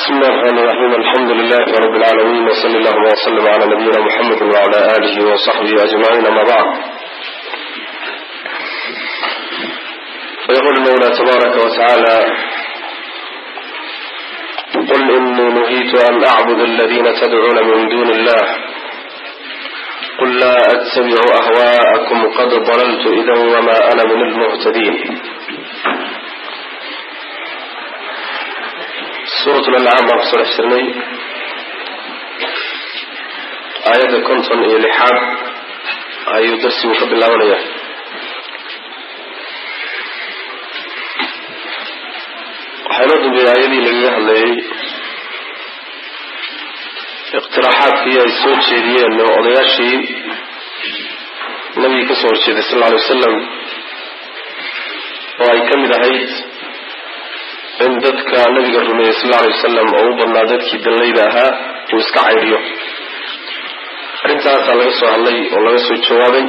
بسم الله الرحمن الرحيم الحمد لله رب العالمين وصلى اللهم وسلم على نبينا محمد وعلى آله وصحبه أجمعين أما بعد فيقول المولى تبارك وتعالى قل إني نهيت أن أعبد الذين تدعون من دون الله قل لا أتبع أهواءكم قد ضللت إذا وما أنا من المهتدين suurat lancaam baan kusoo dhex jirnay aayadda konton iyo lixaad ayuu darsigu ka bilaabanaya waxaa inoo dambeeyey aayadii lagaga hadlayay iqtiraaxaadkii ay soo jeediyeen oo odayaashii nabigii ka soo horjeeday sal alla alay wasalam oo ay ka mid ahayd in dadka nabiga rumeeyey sal alla alay wasalam oo u badnaa dadkii dallayda ahaa uu iska caydhiyo arrintaasaa laga soo hadlay oo laga soo jawaabay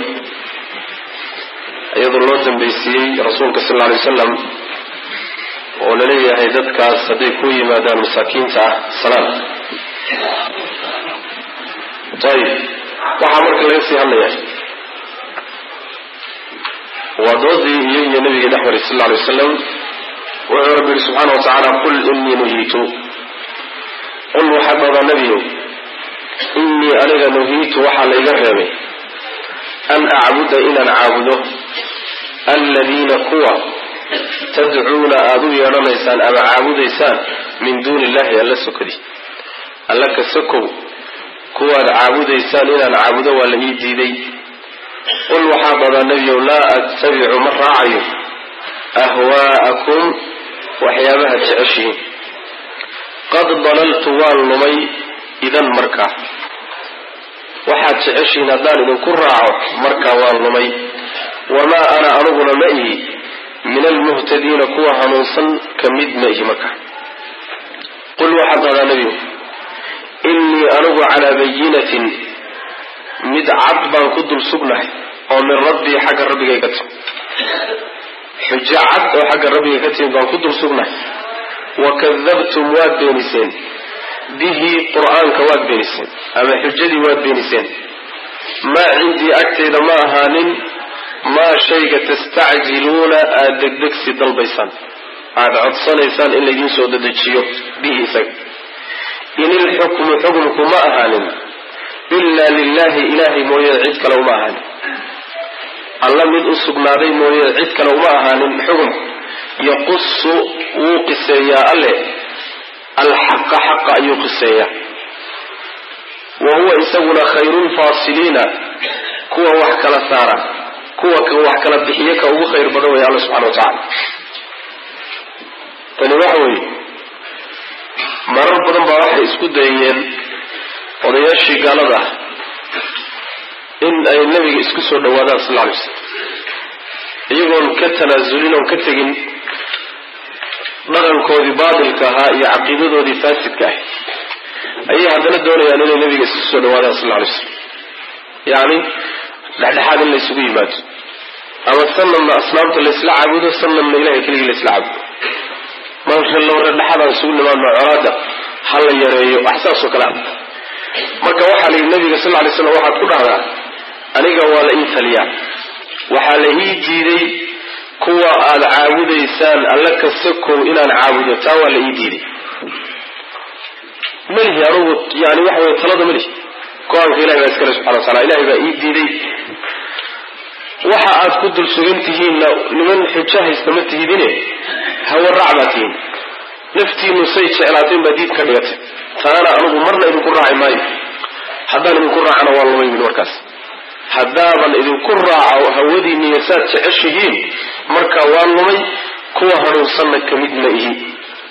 iyadoo loo dambaysiiyey rasuulka sal alla alay wasalam oo laleeyahay dadkaas hadday ku yimaadaan masaakiinta ah salaam ayib waxaa marka laga sii hadlaya waa doodii iyo iyo nabiga dhex maray sal alla alay wasalam wuxuu rabbi yihi subxaana wa tacaala qul inii nuhiitu qul waxaad dhahdaa nebiyow innii aniga nuhiitu waxaa layga reebay an acbuda inaan caabudo aladiina kuwa tadcuuna aada u yeedhanaysaan ama caabudaysaan min duuni illahi alla sokadi alla ka sokow kuwaad caabudaysaan inaan caabudo waa la ii diiday qul waxaad dhahdaa nebiyow laa attabicu ma raacayo ahwaa'akum waxyaabaha jeceshihiin qad dalaltu waan lumay idan markaa waxaad jeceshihiin haddaan idinku raaco markaa waan lumay wamaa ana aniguna ma ihi min almuhtadiina kuwa hanuunsan ka mid ma ihi markaa qul waxaad dhahdaa nebigu innii anigu calaa bayinatin mid cad baan ku dul sugnahay oo min rabbii xagga rabbigay ka timi xujo cad oo xagga rabbiga ka timid baan ku dul sugnahay wa kadabtum waad beeniseen bihi qur-aanka waad beeniseen ama xujadii waad beeniseen maa cindii agtayda ma ahaanin maa shayga tastacjiluuna aada degdegsi dalbaysaan aada codsanaysaan in laydiin soo dedejiyo bihi isaga in ilxukmu xukmku ma ahaanin ilaa lilahi ilaahay mooye cid kale uma ahaanin alla mid u sugnaaday mooye cid kale uma ahaanin xugum yaqusu wuu qiseeyaa alle alxaqa xaqa ayuu qiseeyaa wa huwa isaguna khayrulfaasiliina kuwa wax kala saara kuwa wax kala bixiye ka ugu khayr badan weeye alla subxana wa tacala tani waxa weeye marar badan baa waxay isku dayeen odayaashii gaalada ah in ay nabiga isku soo dhawaadaan sal alay slam iyagoon ka tanaasulin oon ka tegin dhaqankoodii baatilka ahaa iyo caqiidadoodii faasidka ahay ayay haddana doonayaan inay nabiga isku soo dhawaadaan sal alay slam yacni dhexdhexaad in laysugu yimaado ama sanadna asnaamta laysla caabudo sanadna ilahay keligii laysla caabudo marka laba dhexdhexaad aan isugu nimaadno colaada ha la yareeyo wax saasoo kale ah marka waxaa la yidhi nabiga sal lay slam waxaad ku dhahdaa aniga waa la ii taliyaa waxaa la ii diiday kuwa aada caabudaysaan alla ka sokow inaan caabudo taa waa la ii diiday melihi anugu yani waxa wey talada melihi go-aanka ilahi baa iskale subxana wa taala ilahay baa ii diiday waxa aad ku dul sugan tihiinna niman xujo haysta ma tihidine hawaraac baa tihiin naftiinu say jeclaateen baa diid ka dhigatay taana anugu marna idinku raaci maayo haddaan idinku raacana waa lumay min markaas haddaaban idinku raaco hawadiinniyo saad jeceshihiin marka waa lumay kuwa hanuunsanna ka mid ma ihi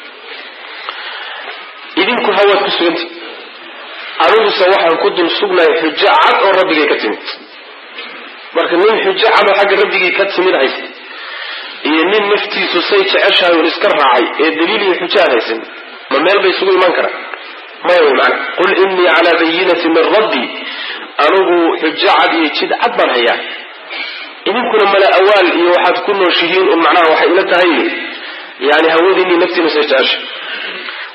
idinku hawaad ku suganta aniguse waxaan ku dul sugnahay xujo cad oo rabbigay ka timid marka nin xujo cad oo xagga rabbigii ka timid haysta iyo nin naftiisu say jeceshahay un iska raacay ee daliil iyo xujo aan haysan ma meel bay isugu imaan karaan maya wy mana qul innii calaa bayinati min rabbi anigu xujo cad iyo jid cad baan hayaa idinkuna mala awaal iyo waxaad ku nooshihiin un macnaha waxay ila tahay yani hawadiinii naftiina say jecesha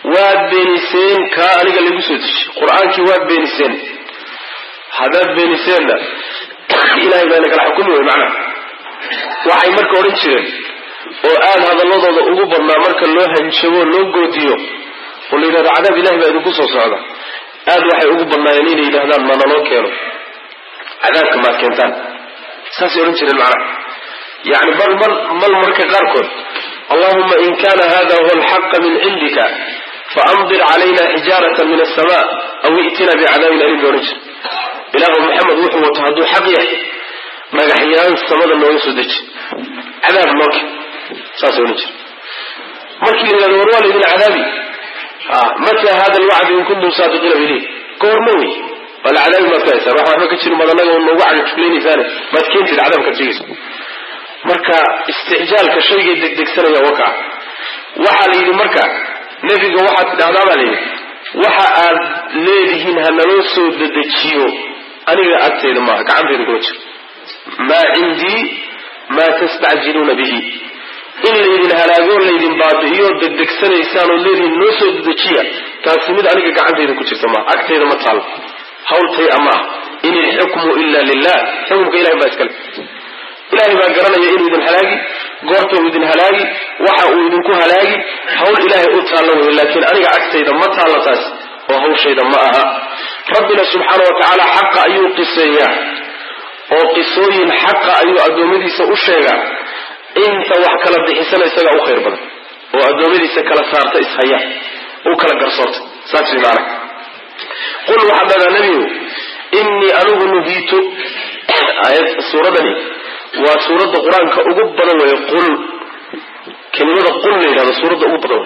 waad beeniseen kaa aniga lagu soo dejiy qur-aankii waad beeniseen haddaad beeniseenna ilahay baa nagala xukumi wey macnaha waxay marka odhan jireen oo aada hadalladooda ugu badnaa marka loo hanjabo loo goodiyo oo la yidhahdo cadaab ilahi baa idinku soo socda aada waxay ugu badnaayeen inay yidhahdaan ma naloo keeno cadaabka maad keentaan saasay odhan jireen macnaha yani bal mal mal marka qaarkood allahuma in kana hada huwa alxaqa min cindika faamdir calayna xijaarata min asama aw i'tina bicadaabin alim ba odhan jir ilaahu maxamed wuxuu wato hadduu xaq yahay dhagaxyaan samada nooga soo deji cadaab nooke saas odhan jir markii la yidhahdo war waa laydin cadaabi mata hada alwacd in kuntum saadiqiina bilih goorma wey waa la cadaabi maad ka haysaan wax waxba ka jirin baad annaga noogu cagajuglaynaysaane maad keentid cadaabkaad sheegaysa marka isticjaalka shaygay degdegsanaya waka waxaa la yidhi marka nebiga waxaad tidhahdaa baa layidhi waxa aad leedihiin ha naloo soo dedejiyo aniga agtayda maaha gacantayda kuma jiro maa cindii maa tastacjiluuna bihi in laydin halaagoo laydin baabi'iyo degdegsanaysaan oo leedihiin noo soo dedejiya taasi mid aniga gacantayda ku jirta maaha agtayda ma taalo hawltay ama ah in ilxukmu ila lilah xukumka ilahay baa iskale ilahay baa garanaya inuu idin halaagi goorta uu idin halaagi waxa uu idinku halaagi hawl ilaahay u taallo wey laakiin aniga agtayda ma taalla taas oo hawshayda ma aha rabbina subxaana wa tacaala xaqa ayuu qiseeyaa oo qisooyin xaqa ayuu addoommadiisa u sheegaa inta wax kala bixisana isagaa u khayr badan oo addoommadiisa kala saarta ishaya u kala garsoorta saas way maana qul waxaad dhadaa nebigu innii anigu nuhiitu aayad suuradani waa suuradda qur-aanka ugu badan weeye qul kelimada qul la yidhahdo suuradda ugu badan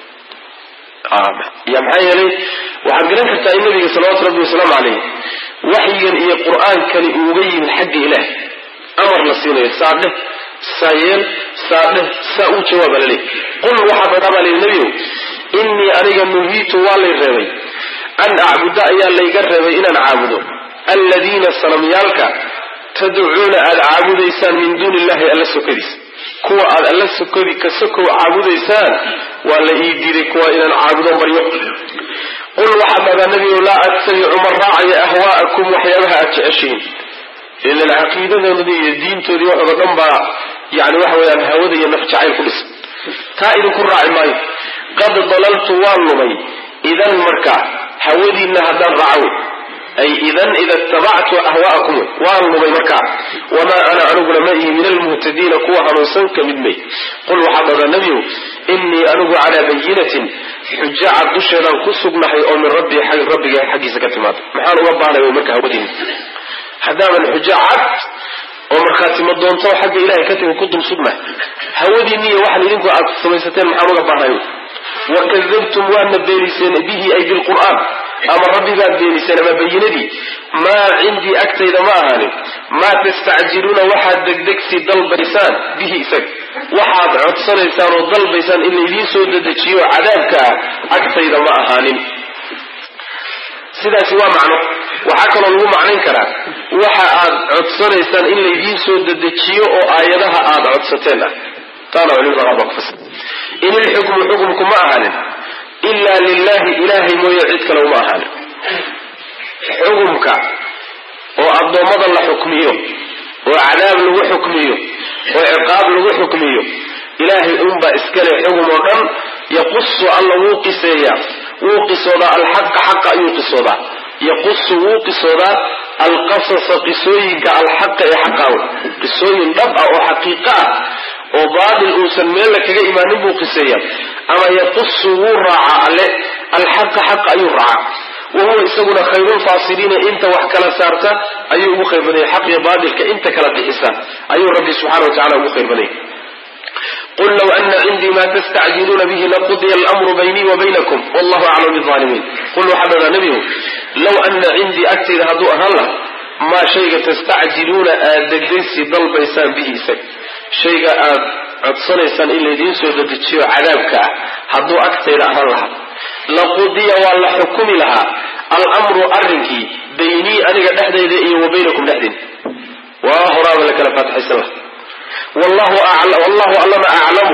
wey ya maxaa yeelay waxaad garan kartaa in nabiga salawatu rabbi wasalaamu caleyh waxyigan iyo qur-aankani uuga yimid xagga ilaah amar la siinayo saa dheh saa yeel saa dheh saa uu jawaaba la leey qul waxaa dhadaa baa layidhi nebiyow innii aniga nuhiitu waa lay reebay an acbuda ayaa layga reebay inaan caabudo alladiina sanamyaalka tadcuuna aada caabudaysaan min duuni illahi alla sokadiisa kuwa aad alla sokadi ka sokow caabudaysaan waa la ii diiday kuwa inaan caabudo baryo qul waxaad dhadaa nebigow laa attabicu ma raacaya ahwaa'akum waxyaabaha aad jeceshihiin ilan caqiidadoodii iyo diintoodii waxooda dhan baa yani waxa weeyaan hawada iyo naf jacayl ku dhisan taa idinku raaci maayo qad dalaltu waan lumay idan markaa hawadiinna haddaan raaco ay idan ida itabactu ahwaa'akum wey waan lumay markaa wamaa ana aniguna ma ihi min almuhtadiina kuwa hanuunsan ka mid may qul waxaa dhadaa nebiyow innii anigu calaa bayinatin xujo cad dusheedaan ku sugnahay oo min rabbii rabbiga xaggiisa ka timaada maxaan uga baanay wey marka hawadiina haddaaban xujo cad oo markhaatimo doonto xagga ilahay ka timi ku dul sugnahay hawadiinniiyo waxaan idinku aad samaysateen maxaan uga baanahay wakadabtum waadna beeniseen bihi ay bilqur'aan ama rabbigaad beeniseen ama bayinadii maa cindii agtayda ma ahaanin maa tastacjiluuna waxaad degdegsi dalbaysaan bihi isaga waxaad codsanaysaan oo dalbaysaan in laydiin soo dedejiyo cadaabka ah agtayda ma ahaanin sidaasi waa macno waxaa kaloo lagu macnayn karaa waxa aad codsanaysaan in laydiin soo dedejiyo oo aayadaha aad codsateen ah taana culimada qaar baa ku fasir in ilxukmu xukumku ma ahaanin ilaa lilahi ilaahay mooye cid kale uma ahaanin xukumka oo addoommada la xukmiyo oo cadaab lagu xukmiyo oo ciqaab lagu xukmiyo ilaahay unbaa iskale xugum oo dhan yaqusu alla wuu qiseeyaa wuu qisoodaa alxaqa xaqa ayuu qisoodaa yaqusu wuu qisoodaa alqasasa qisooyinka alxaqa ee xaqaawe qisooyin dhab ah oo xaqiiqa ah oo baatil uusan meella kaga imaanin buu qiseeya ama yaqusu wuu raacaa alle alxaqa xaqa ayuu raacaa wa huwa isaguna khayrulfaasiliina inta wax kala saarta ayuu ugu khayr badanya xaq iyo baatilka inta kala bixisa ayuu rabbi subxana wa tacala ugu khayr badanya qul low ana cindii ma tastacjiluuna bihi laqudiya almru baynii wa baynakum wallahu aclam biaalimiin qul waxaa dhadaa nebigu low ana cindii agtayda hadduu ahaan laha maa shayga tastacjiluuna aad degdegsi dalbaysaan bihi isaga shayga aad codsanaysaan in laydiin soo dedejiyo cadaabka ah hadduu agtayda ahaan lahaa laqudiya waa la xukumi lahaa almru arrinkii baynii aniga dhexdayda iyo wa baynakum dhexdiin waa horaaba la kala faatixaysan laha wallahu allama aclamu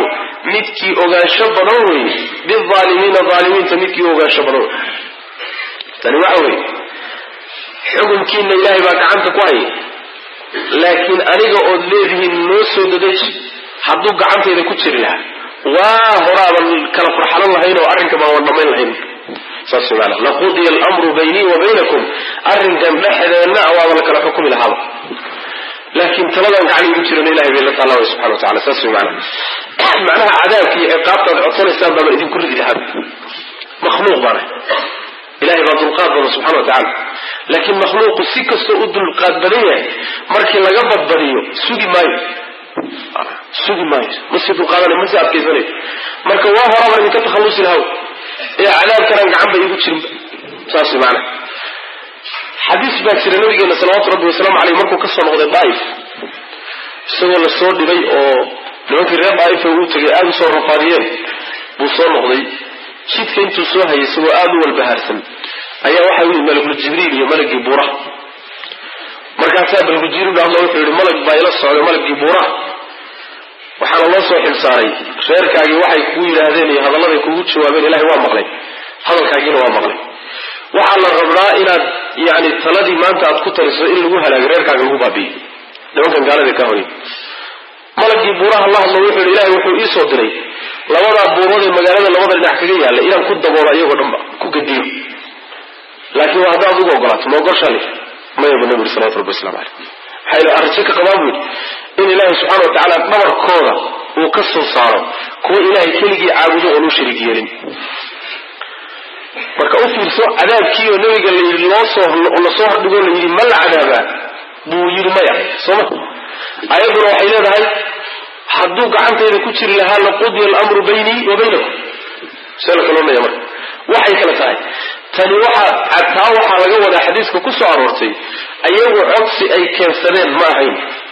midkii ogaansho badan weeye biaalimiina aalimiinta midkii u ogaansho badan wey tani waxa weye xukunkiina ilaahay baa gacanta ku haya laakiin aniga ood leedihiin noo soo dadeji hadduu gacantayda ku jiri lahaa waa horaaban kala farxalan lahayn oo arrinka baan wan dhamayn lahayn saas maana laqudiya almru baynii wa baynakum arrinkan dhexdeenna waaba la kala xukumi lahaaba laakiin taladan gacan igu jirana ilahay bay la taalla way subxana wa tacala saas way maana macnaha cadaabka iyo ciqaabta ad codsanaysaan baaba idinku ridi lahaaba makhluuq baana ilahay baa dulqaad badan subxana wa tacala laakiin makhluuqu si kastoo u dulqaad badan yahay markii laga badbadiyo sugi maayo sugi maayo masi dulqaadana masi adkaysanayo marka waa horaba idinka takhallusi lahaw ee cadaabkanaan gacan ba iigu jirinba saas way maana xadiis baa jira nabigeena salawaatu rabbi wasalaamu aleyh markuu kasoo noqday daaif isagoo la soo dhibay oo nimankii reer daaifa uu tegay aada u soo rafaadiyeen buu soo noqday jidka intuu soo hayay isagoo aada u walbahaarsan ayaa waxa u yimid malakul jibriil iyo malagii buuraha markaasaa malakul jibriil ba hadla wuxuu yihi malag baa ila socday malagii buuraha waxaana loo soo xilsaaray reerkaagii waxay kuu yidhaahdeen iyo hadalladay kugu jawaabeen ilahay waa maqlay hadalkaagiina waa maqlay waxaa la rabnaa inaad yani taladii maanta aad ku taliso in lagu halaago reerkaaga lagu baabi'iyo nimankan gaalada ka horay malagii buuraha la hadlo wuxuu yidhi ilahay wuxuu iisoo diray labadaa buurood ee magaalada labada dhinac kaga yaalla inaan ku daboolo iyagoo dhanba ku gadiyo laakiin waa haddaad ugu ogolaato ma ogolshaali mayaba nabi uri salawatu rabbi waslamu caleyh maxaa yidhi arrajo ka qabaa buu yidhi in ilaahay subxana wa tacaala dhabarkooda uu ka soo saaro kuwa ilaahay keligii caabudo oon u shariik yeelin marka u fiirso cadaabkii oo nabiga layidhi loosoo lasoo hordhigoo la yidhi ma la cadaabaa buu yidhi maya sooma ayadduna waxay leedahay hadduu gacantayda ku jiri lahaa laqudiya alamru baynii wa baynakum see la kaloonaya marka waxay kala tahay tani waxa taa waxaa laga wadaa xadiiska ku soo aroortay ayagu codsi ay keensadeen ma ahayn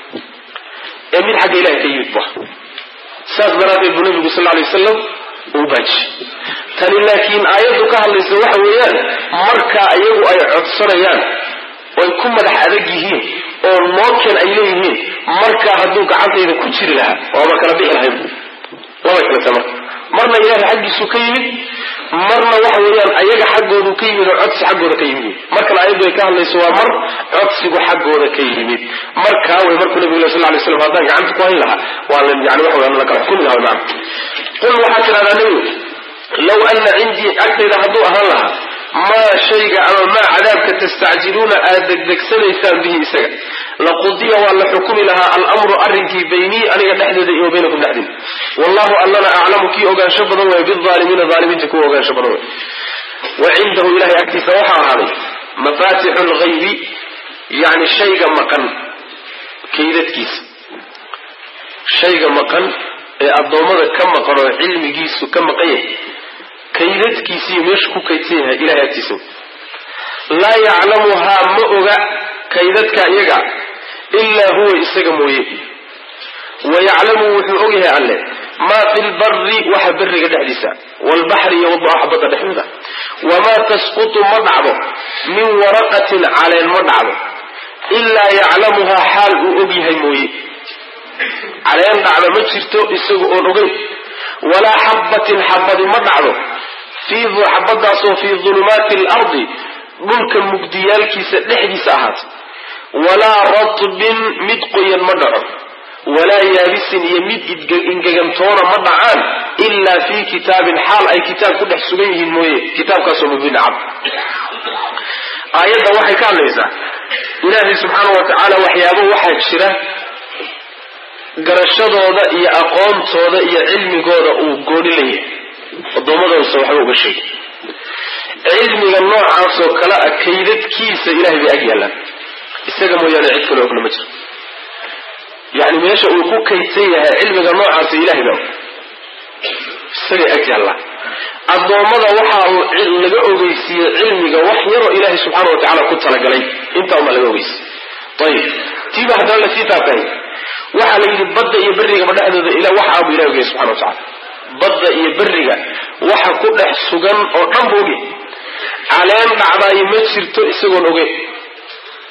ee mid xagga ilahay ka yimid ba saas daraaddeed buu nabigu sal alay wasalam uu baaji tani laakiin aayaddu ka hadlaysa waxa weeyaan markaa iyagu ay codsanayaan oy ku madax adag yihiin oo nookeen ay leeyihiin markaa hadduu gacantayda ku jiri lahaa waaba kala bixi lahayn labay kale tahay marka marna ilaahay xaggiisuu ka yimid marna waxa weeyaan ayaga xaggoodu ka yimid oo codsi xaggooda ka yimid markale ayaddu ay ka hadlayso waa mar codsigu xaggooda ka yimid markaa way markuu nabigu le sal lay slam haddaan gacanta ku hayn lahaa waa la yani waxa weyan la kala xukumi lahaa maana qul waxaa tidhahdaa nebigu low ana cindii agtayda hadduu ahaan lahaa maa shayga ama maa cadaabka tastacjiluuna aad degdegsanaysaan bihi isaga laqudiya waa la xukumi lahaa almru arrinkii baynii aniga dhexdeeda iyo baynakum dhexdiina wallahu allana aclamu kii ogaansho badan way biaalimiina aalimiinta kuwa ogaansho badan way wa cindahu ilahay agtiisa waxaa ahaaday mafatixu lghaybi yani shayga maqan kaydadkiisa shayga maqan ee addoommada ka maqan oo cilmigiisu ka maqan yahay kaydadkiisiiyo meeshu ku kaydsan yahay ilahay agtiisa laa yaclamuhaa ma oga kaydadka iyaga ilaa huwa isaga mooye wa yaclamu wuxuu og yahay alle maa fi lbari waxa beriga dhexdiisa waalbaxri iyo waxa badda dhexdooda wamaa tasqutu ma dhacdo min waraqatin caleen ma dhacdo ilaa yaclamuhaa xaal uu og yahay mooye caleen dhacda ma jirto isaga oon ogeyn walaa xabbatin xabadi ma dhacdo xabadaasoo fii dulumaati alardi dhulka mugdiyaalkiisa dhexdiisa ahaatay walaa ratbin mid qoyan ma dhaco walaa yaabisin iyo mid ingegantoona ma dhacaan ilaa fii kitaabin xaal ay kitaab ku dhex sugan yihiin mooye kitaabkaasoo mubiina cad aayadda waxay ka hadlaysaa ilaahay subxaana wa tacaala waxyaabo waxaa jira garashadooda iyo aqoontooda iyo cilmigooda uu gooni leeyahay addoommadoosa waxba uga sheegi cilmiga noocaasoo kale a kaydadkiisa ilahay bay ag yaallaan isaga mooyaane cid kale ogna ma jiro yani meesha uu ku kaydsan yahay cilmiga noocaasa ilahay baa isagay ag yaallaan addoommada waxaa laga ogeysiiyey cilmiga wax yaroo ilaahay subxaana wa tacaala ku talagalay intaa umaa laga ogeysiye ayib tiiba haddana lasii taabtahay waxaa la yidhi badda iyo berrigaba dhexdooda ila wax aabu ilahi ogaya subxana wa tacala badda iyo berriga waxa ku dhex sugan oo dhan bu oge caleen dhacdaayo ma jirto isagoon ogeyn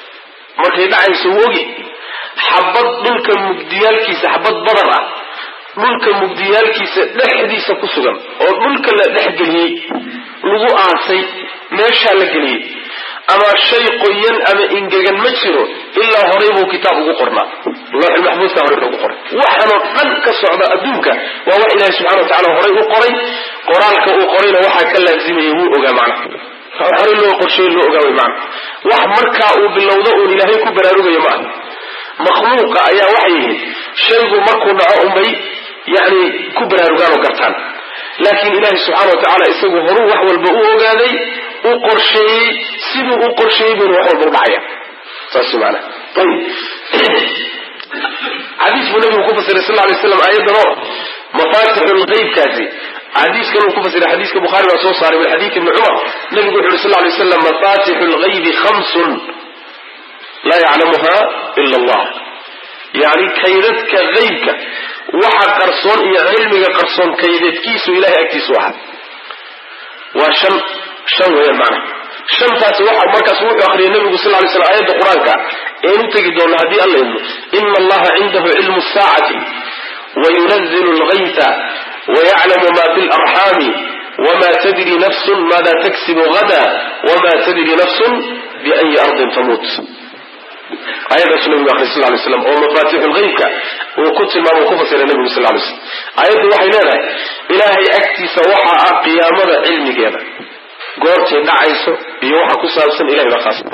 markay dhacayso wuu oge xabad dhulka mugdiyaalkiisa xabad badar ah dhulka mugdiyaalkiisa dhexdiisa ku sugan oo dhulka la dhexgeliyey lagu aasay meeshaa la geliyey ama shay qoyan ama ingegan ma jiro ilaa horay buu kitaab ugu qornaa looxulmaxbuudka horay ugu qoray waxaanoo dhan ka socda adduunka waa wax ilaahi subxana wa tacala horay u qoray qoraalka uu qorayna waxaa ka laazimaya wuu ogaa macna horay loo qorsheey loo ogaa way macna wax markaa uu bilowdo uun ilaahay ku baraarugayo ma aha makhluuqa ayaa waxay yihiin shaygu markuu dhaco unbay yani ku baraarugaan oo gartaan laakiin ilaahi subxaana wa tacaala isagu horuu wax walba u ogaaday u qorsheeyey siduu u qorsheeyey buuna wax walba u dhacaya saas maana ayib xadiis buu nabigu ku fasiray sal lay slam aayaddan oo mafaatixu lqeybkaasi xadiiskan uu ku fasiray xadiiska bukhaari baa soo saaray min xadiid ibni cumar nabigu wuxu uhi sal lay slam mafatixu lgaybi khamsun laa yaclamuha ila allah yani kaydadka qeybka waxa qarsoon iyo cilmiga qarsoon kaydadkiisu ilahay agtiisu ahaa waa shan shan weeyaan macnaha shantaasi waxa markaas wuxuu akriyay nabigu sal lay slam aayadda qur-aanka een u tegi doona haddii alla idmo ina allaha cindahu cilmu saacati wayunazilu lgayta wayaclamu ma fi larxaami wma tadri nafsun maada taksibu hada wma tadri nafsun biayi ardin tamuut aayadaasu nabigu akriy sal lay slam oo mafaatixu lgeybka uu ku tilmaamo ku fasiray nabigu sal lay slam aayaddu waxay leedahay ilaahay agtiisa waxa ah qiyaamada cilmigeeda goortay dhacayso iyo waxa ku saabsan ilahay baa khaas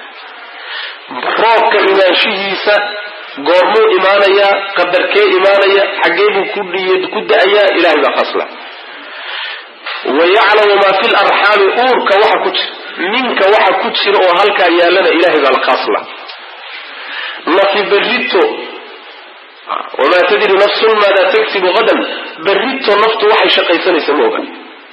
roobka imaanshihiisa goormuu imaanayaa qadarkee imaanaya xaggee buu ku da-ayaa ilahay baa khaasla wayaclamu maa fi larxaami uurka waxa ku jira ninka waxa ku jira oo halkaa yaalana ilahay baa la khaasla nafi berrito wamaa tadri nafsun maada tagsibu hadan berrito naftu waxay shaqaysanaysa ma oga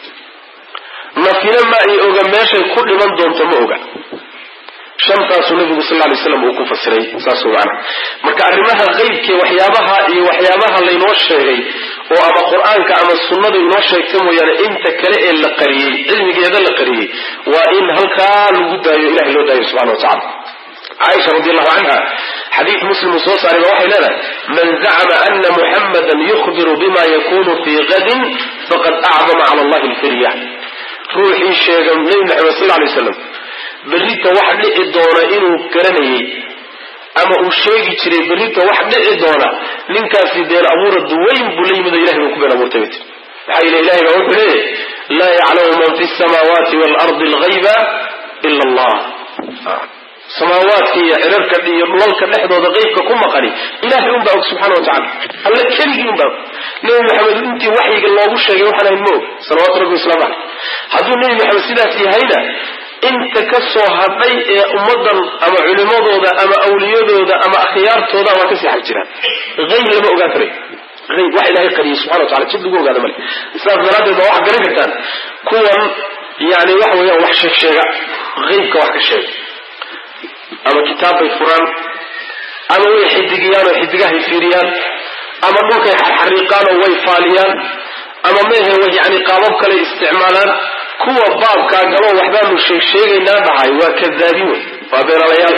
nafina ma ay oga meeshay ku dhiman doonto ma oga shantaasuu nabigu sal lay slam uu ku fasiray saas macana marka arrimaha qeybke waxyaabaha iyo waxyaabaha laynoo sheegay oo ama qur-aanka ama sunnadu inoo sheegta mooyaane inta kale ee la qariyey cilmigeeda la qariyey waa in halkaa lagu daayo ilahay loo daayo subxana wa tacala caaisha radi allahu canha xadiid muslim uu soo saaray ba waxay leedahay man zacma ana muxamadan yukhbiru bima yakunu fii gadin faqad acdama cala allahi lfirya ruuxii sheega nebi maxamed sal lay slam berrita wax dhici doona inuu garanayay ama uu sheegi jiray berrita wax dhici doona ninkaasi been abuura duwayn buu la yimid oo ilahay buu ku been abuurtay bay tii maxaa yile ilahay baa wuxuu leeyahy laa yaclamu man fi samaawaati waalardi algayba ila allah samaawaadka iyo cirarka iyo dhulalka dhexdooda qeybka ku maqani ilahay un baa og subxana wa tacala alla keligii un baa og nebi maxamed intii waxyiga loogu sheegay waxaan ahayn ma og salawatu rabbi waslamu caleyh hadduu nebi maxamed sidaas yahayna inta ka soo hadhay ee ummadan ama culimadooda ama awliyadooda ama akhyaartooda waa kasii xag jiraan ayb lama ogaan karayo ayb wax ilahay qariyay subxana wa tacala jid lagu ogaada male sidaas daraaddeed baa waxaad garan kartaan kuwan yani waxa weeyaan wax sheeg sheega aybka wax ka sheega ama kitaab bay furaan ama way xidigiyaan oo xidigahay fiiriyaan ama dhulkay xarxariiqaan oo way faaliyaan ama mehe yani qaabab kale isticmaalaan kuwa baabkaa galo waxbaanu sheeg sheegaynaa dhahay waa kadaabiin wey waa beenalayaal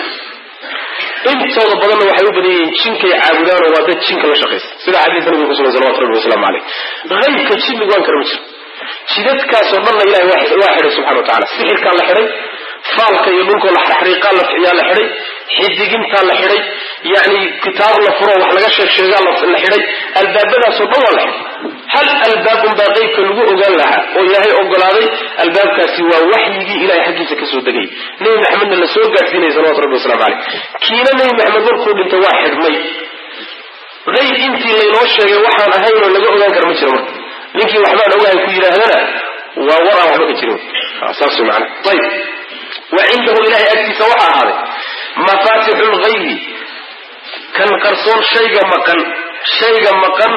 intooda badanna waxay u badan yihiin jinkay caabudaan oo waa dad jinka la shaqaysa sida xadiidka nabiga kusugan salawatu rabbi wasalaamu caleyh haybka jin lagu aan kara ma jiro jidadkaasoo dhanna ilahay waa xidhay subxana wa tacala sixirkaa la xidhay faalka iyo dhulkoo la xariiqaa la yaa la xidhay xidigintaa la xidhay yani kitaab la furo wax laga sheeg sheegaa la xidhay albaabadaasoo dhan waa la xidhay hal albaabun baa qeybka lagu ogaan lahaa oo ilaahay ogolaaday albaabkaasi waa waxyigii ilahay xaggiisa kasoo degay nebi maxamedna la soo gaadhsiinaya salawatu rabbi waslamu caleyh kiina nebi maxamed markuu dhintay waa xidhmay qayb intii laynoo sheegay waxaan ahayn oo laga ogaan kara ma jiro marka ninkii waxbaan ogahay ku yidhaahdana waa war aan waxba ka jirin saas wey macana ayib wa cindahu ilahay agtiisa waxaa ahaaday mafaatixu lgaybi kan qarsoon shayga maqan shayga maqan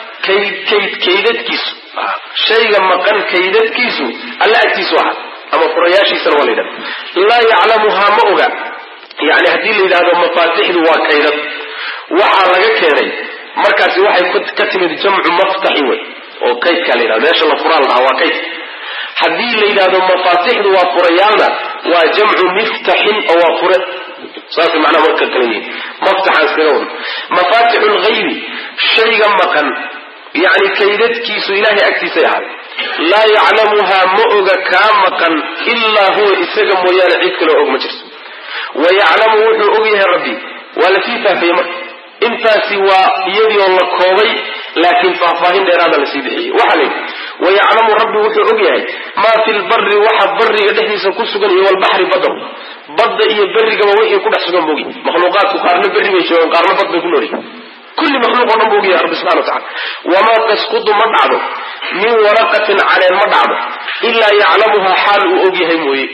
kaydadkiisu shayga maqan kaydadkiisu alla agtiisu ahaa ama furayaashiisana waa la yidhahda laa yaclamuhaa ma oga yani haddii la yidhahdo mafaatixdu waa kaydad waxaa laga keenay markaasi waxay ka timid jamcu maftaxi wey oo kaydkaa la yidhahdo meesha la furaa la dhahaa waa kayd haddii la yidhahdo mafaatixdu waa furayaalna waa jamcu miftaxin oo waa fure saasay macnaha marka kala yihiin maftaxaan iskaga wadno mafaatixu lgaybi shayga maqan yacni kaydadkiisu ilaahay agtiisay ahaaday laa yaclamuhaa ma oga kaa maqan ilaa huwa isaga mooyaane cid kaleo og ma jirto wa yaclamu wuxuu og yahay rabbi waa lasii faafayey marka intaasi waa iyadii oo la koobay laakiin faahfaahin dheeraada lasii bixiyey waxaa layidhi wayaclamu rabbi wuxuu og yahay maa fi lbari waxa bariga dhexdiisa ku sugan iyo walbaxri badar badda iyo berigaba wixii ku dhex sugan bogi makhluuqaadku qaarna berri bay joogaan qaarna bad bay ku noolyihin kulli makhluuq o dhan bu og yahay rabbi subxana wa tacala wamaa tasqudu ma dhacdo min waraqatin caleen ma dhacdo ilaa yaclamuhaa xaal uu og yahay mooye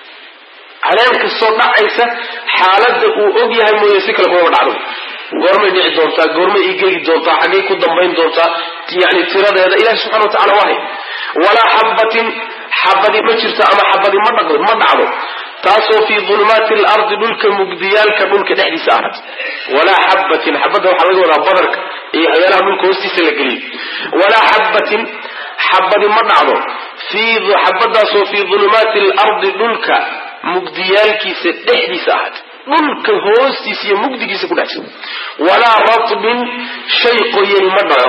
caleen kastoo dhacaysa xaaladda uu og yahay mooye si kale kumama dhacdo goormay dhici doontaa goormay igegi doontaa xaggay ku dambayn doontaa yani tiradeeda ilahi subxana wa tacala waahay walaa xabatin xabadi ma jirto ama xabadi ma dhaqdo ma dhacdo taasoo fii dulumaati alardi dhulka mugdiyaalka dhulka dhexdiisa ahaat walaa xabatin xabadda waxaa laga wadaa badarka iyo waxyaalaha dhulka hoostiisa la geliyo walaa xabatin xabadi ma dhacdo xabadaasoo fii dulumaati alardi dhulka mugdiyaalkiisa dhexdiisa ahaat dhulka hoostiisa iyo mugdigiisa ku dhex jira walaa ratbin shay qoyani ma dhaco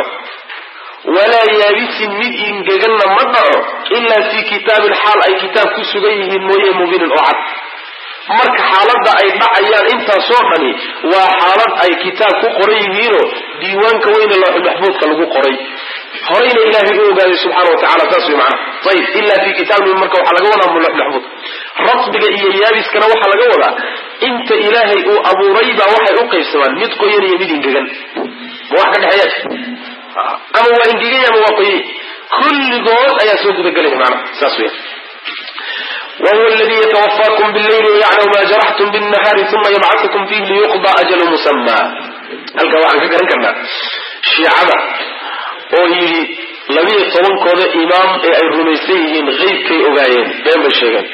walaa yaabisin mid ingeganna ma dhaco ilaa fii kitaabin xaal ay kitaab ku sugan yihiin mooye mubinin oo cad marka xaaladda ay dhacayaan intaasoo dhani waa xaalad ay kitaab ku qoran yihiinoo diiwaanka weyne looxulmaxfuudka lagu qoray horayna ilaahay u ogaaday subxana wa tacala saas way macnaha ayib ilaa fii kitaabin marka waxaa laga wadaa looxulmaxfuud ratbiga iyo yaabiskana waxaa laga wadaa inta ilaahay uu abuuray baa waxay u qaybsamaan mid qoyan iyo mid ingegan ma wax ka dhexeeyaa jir ama waa ingegay ama waa qoyay kulligood ayaa soo gudagelaya maana saas weya wahuwa aladii yatawafaakum billayli wayaclamu ma jaraxtum binnahaari uma yabcatukum fiih liyuqda ajalu musamaa halkaa waxaan ka garan karnaa shiicada oo yidhi labiyo tobankooda imaam ee ay rumaysan yihiin qeybkay ogaayeen been bay sheegeen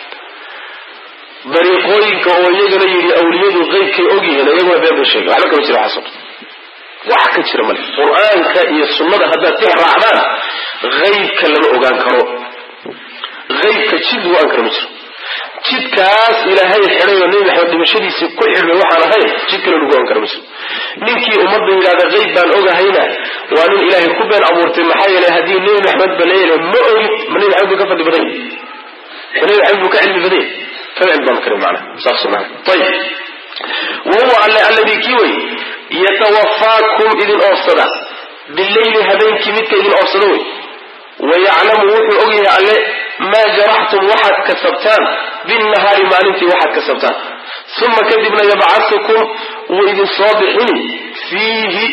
dariiqooyinka oo iyagana yidhi awliyadu qeybkay ogyihiin iyaguna been bay sheegeen waxba kama jira waxaasoo wax ka jira male qur-aanka iyo sunnada haddaad tix raacdaan qeybka lama ogaan karo qeybka jid lagu ogaan karo ma jiro jidkaas ilaahay xidhay oo nebi maxamed dhimashadiisii ku xidhay waxaan ahayn jid kale lagu ogaan karo ma jiro ninkii ummadda yidhahda qeyb baan ogahayna waa nin ilaahay ku been abuurtay maxaa yeelay haddii nebi maxamed ba leeyahay ma ogid ma nebi maxamed buu ka fadli badan yahy ma nebi maxamed buu ka cilmi badan yahy kama cilmi badan kara macnaha saas maana ayib wahuwa alle alladii kii wey yatawafaakum idin oofsada bileyli habeenkii midka idin oofsada wey wayaclamu wuxuu ogyahay alle maa jaraxtum waxaad kasabtaan binnahaari maalintii waxaad kasabtaan uma kadibna yabcasukum wuu idin soo bixini fiihi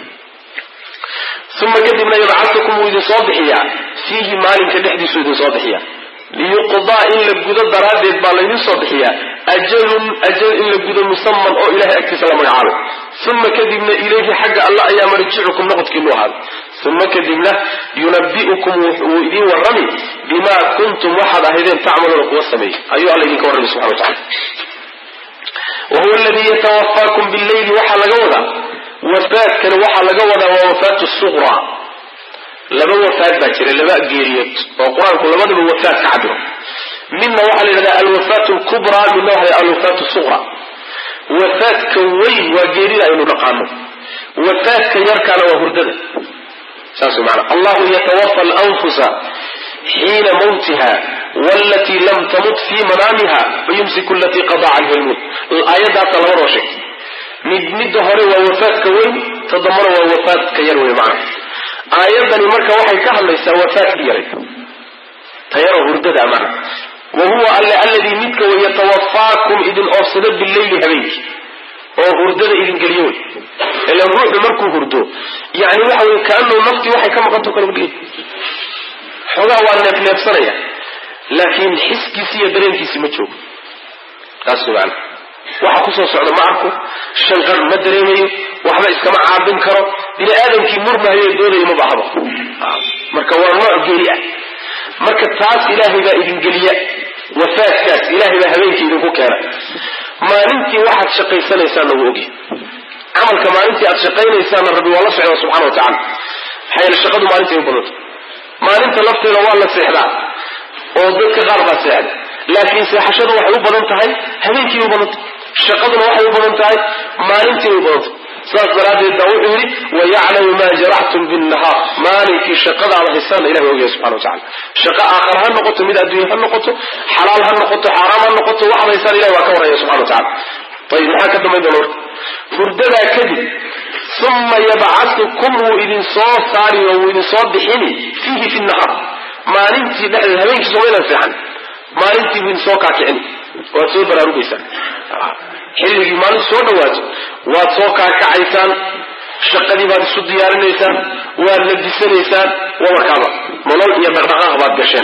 uma kadibna yabcasukum wuu idin soo bixiyaa fiihi maalinka dhexdiisu idin soo bixiyaa liyuqdaa in la gudo daraaddeed baa laydin soo bixiyaa ajalun ajal in la gudo musaman oo ilahay agtiisa la magacaabo uma kadibna ilayhi xagga alla ayaa marjicukum noqodkiinu ahaaday uma kadibna yunabi'ukum wuu idin warrami bimaa kuntum waxaad ahaydeen tacmaluuna kuwa sameeyey ayuu alla idinka warrami subxana wa tacala wahuwa aladii yatawafaakum bileyli waxaa laga wadaa wafaadkani waxaa laga wadaa waa wafaatu suqra laba wafaad baa jira laba geeriyood oo qur-aanku labadaba wafaad ka cabiro midna waxaa la yidhahdaa alwafaat lkubraa midna waxa la alwafaat suqra wafaadka weyn waa geerida aynu dhaqaano wafaadka yarkaana waa hurdada saas way maana allahu yatawafa alanfusa xiina mawtiha walatii lam tamut fii manaamiha fayumsiku alatii qada canha lmut aayaddaasa labadoo sheegtay mid midda hore waa wafaadka weyn ta dambana waa wafaadka yar wey macana aayadani marka waxay ka hadlaysaa wafaadki yaray tayaro hurdada mana wa huwa alle alladii midka way yatawafaakum idin oofsado bileyli habeenkii oo hurdada idin geliyo wey ila ruuxu markuu hurdo yani waxa wey kaanuu naftii waxay ka maqanto kala udhigay xoogaa waa neefneefsanaya laakiin xiskiisi iyo dareenkiisi ma joogo taas wey maana waxa kusoo socda ma arko shanqar ma dareemayo waxba iskama caabin karo bini aadamkii murmahayo doodaya ma bahaba marka waa nooc geeri ah marka taas ilaahay baa idin geliya wafaadkaas ilaahay baa habeenkii idinku keena maalintii waxaad shaqaysanaysaanna wuu ogyahay camalka maalintii aad shaqaynaysaanna rabbi waa la socda subxana wa tacala maxaa yeele shaqadu maalintay u badanta maalinta lafteeda waa la seexdaa oo dadka qaar baa seexda laakiin seexashadu waxay u badan tahay habeenkii u badanta shaqaduna waxay u badan tahay maalintii u badanta saas daraaddeed baa wuxuu yidhi wayaclamu maa jaraxtum binnahaar maalinkii shaqadaada haysaan ilahay ogyahay subxana watacala shaqo aakhara ha noqoto mid adduunya ha noqoto xalaal ha noqoto xaaraam ha noqoto waxaad haysaan ilahay waa ka warraya subxana watacala ayib maxaa ka dambayn doona marka hurdadaa kadib uma yabcatukum wuu idin soo saari oo wuu idin soo bixini fiihi fi nahaar maalintii dhexdeed habeenkii somaynan seexan maalintii buu idin soo kaakicini waad soo baraarugaysaan xilligii maalintu soo dhawaato waad soo kaakacaysaan shaqadii baad isu diyaarinaysaan waad labisanaysaan wabarkaaba nolol iyo dhaqdhaqaaq baad gasheen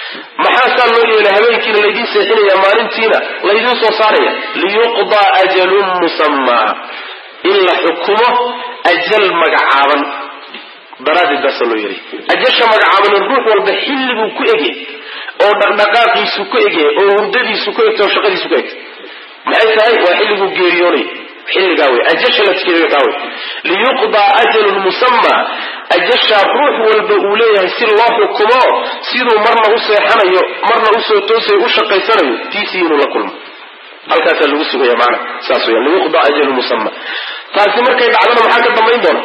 maxaa saa loo yeelay habeenkiina laydiin seexinaya maalintiina laydiin soo saaraya liyuqdaa ajalun musammaa in la xukumo ajal magacaaban daraaddeed baasaa loo yeelay ajasha magacaaban ruux walba xilliguu ku egay oo dhaqdhaqaaqiisu ku egay oo hurdadiisu ku egtay oo shaqadiisu ku egtay maxay tahay waa xilliguu geeriyoonay xilligaa wey ajasha la tikeeyo taa wey liyuqdaa ajalun musammaa ajashaa ruux walba uu leeyahay si loo xukumo siduu marna u seexanayo marna usoo toosayo u shaqaysanayo tiisii inuu la kulmo halkaasaa lagu sugaya maana saas weya liyuqdaa ajalun musamma taasi markay dhacdana maxaa ka dambayn doona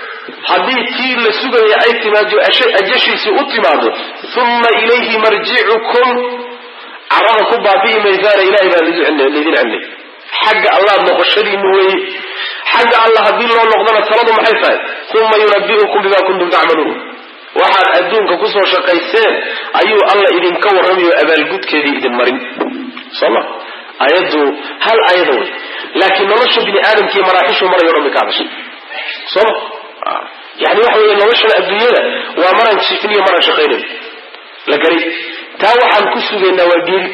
haddii tii la sugaya ay timaado ajashiisii u timaado uma ilayhi marjicukum carada ku baabi'i maysaana ilahay baa laydin celnay xagga allaad noqoshadiinu weeye xagga alla haddii loo noqdona taladu maxay tahay uma yunabi'ukum bima kuntum tacmaluun waxaad adduunka kusoo shaqayseen ayuu alla idinka warramayo abaalgudkeedii idin marin soma ayaddu hal ayada wey laakiin nolosha bini aadamkii maraaxishu marayo dhan bay ka hadashay soma yani waxa weeye noloshan adduunyada waa maraan jifniyo maraan shaqaynayo la garay taa waxaan ku sugaynaa waa geeri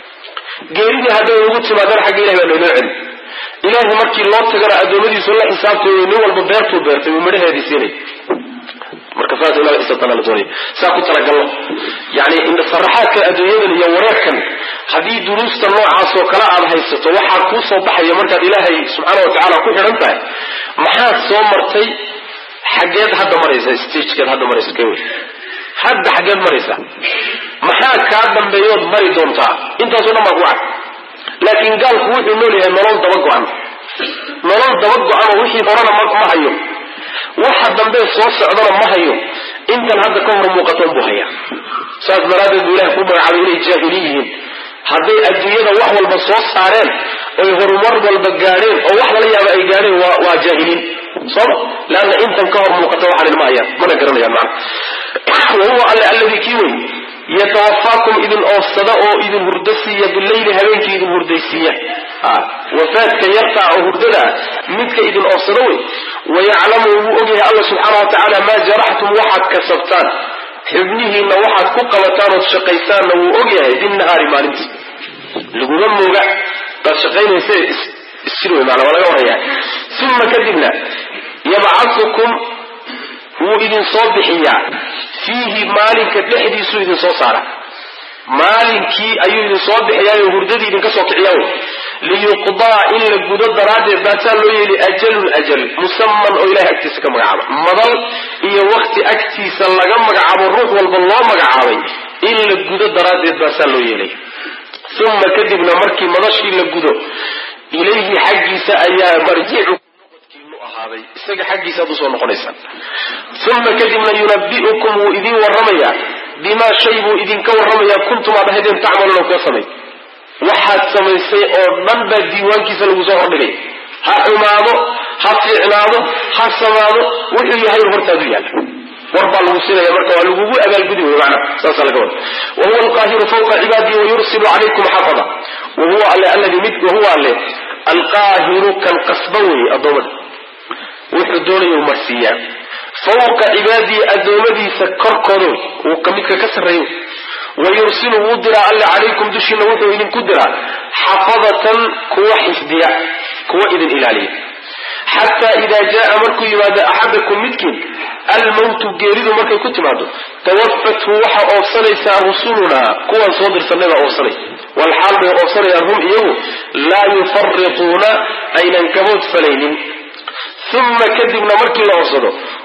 geeridii hadday ugu timaadana xagga ilahi baa nooloo celi ilaahay markii loo tagana addoommadiisu la xisaabtooyo nin walba beertuu beertay uu midhaheedii siinay marka saas inaad xisaabtana la doonaya saa ku talagallo yani indhasaraxaadka adduunyadan iyo wareerkan haddii duruusta noocaas oo kale aad haysato waxaa kuu soo baxaya markaad ilaahay subxaana wa tacaala ku xidhan tahay maxaad soo martay xaggeed hadda maraysa stagekeed hadda maraysa ka wey hadda xaggeed maraysa maxaa kaa dambeeyood mari doontaa intaasoo dhan baa ku cad laakiin gaalku wuxuu nool yahay nolol daba go-an nolol daba go-an oo wixii horena ma hayo waxa dambe soo socdana ma hayo intan hadda ka hor muuqatoon buu hayaa saas daraaddeed buu ilahay ku magacaabay inay jaahiliin yihiin hadday adduunyada wax walba soo saareen oy horumar walba gaadheen oo wax lala yaaba ay gaadheen waa waa jaahiliin sooma leanna intan ka hor muuqata waxaan ilma hayaan mana garanayaan macna wa huwa alle alladii kii wey yatawafaakum idin oofsada oo idin hurdo siiya bileyli habeenkii idin hurdaysiiya wafaadka yartaa oo hurdada midka idin oofsado wey wayaclamu wuu ogyahay alla subxaana wa tacaala maa jaraxtum waxaad kasabtaan xubnihiinna waxaad ku qabataan ood shaqaysaanna wuu ogyahay binnahaari maalintii laguma mooga baad shaqaynaysa isjir wey maana waa laga waraya uma kadibna yabcatukum wuu idin soo bixiyaa fiihi maalinka dhexdiisuu idin soo saara maalinkii ayuu idin soo bixiyaayo hurdadii idinka soo kiciyaa wey liyuqdaa in la gudo daraaddeed baasaa loo yeeli ajalun ajal musaman oo ilahay agtiisa ka magacaaba madal iyo wakti agtiisa laga magacaabo ruux walba loo magacaabay in la gudo daraaddeed baasaa loo yeelay uma kadibna markii madashii la gudo ilayhi xaggiisa ayaa marjicu ahaaday isaga xaggiisa ad usoo noqonaysaan uma kadibna yunabi'ukum wuu idin warramayaa bimaa shay buu idinka warramayaa kuntum aad ahaydeen tacmaluuna kuwa samay waxaad samaysay oo dhan baa diiwaankiisa lagu soo hordhigay ha xumaado ha fiicnaado ha samaado wuxuu yahay hortaadu yaalla war baa lagu siinaya marka waa lagugu abaalgudi wey macna saasaa laga wada wa huwa alqaahiru fawqa cibaadihi wayursilu calaykum xafada wa huwa alle alladii mid wa huwa alle alqaahiru kan qasba weeye addoommada wuxuu doonaya u marsiiyaa fawqa cibaadihi addoommadiisa korkooda uu ka midka ka sarreeyo wayursilu wuu diraa alle calaykum dushiina wuxuu idinku diraa xafadatan kuwa xifdiya kuwa idin ilaaliya xataa idaa jaa markuu yimaado axadakum midkiin almowtu geeridu markay ku timaado tawafathu waxa oofsanaysaa rusulunaa kuwaan soo dirsanay baa oofsanay walxaal bay oofsanayaan hum iyagu laa yufarituuna aynan gabood falaynin uma kadibna markii la oofsado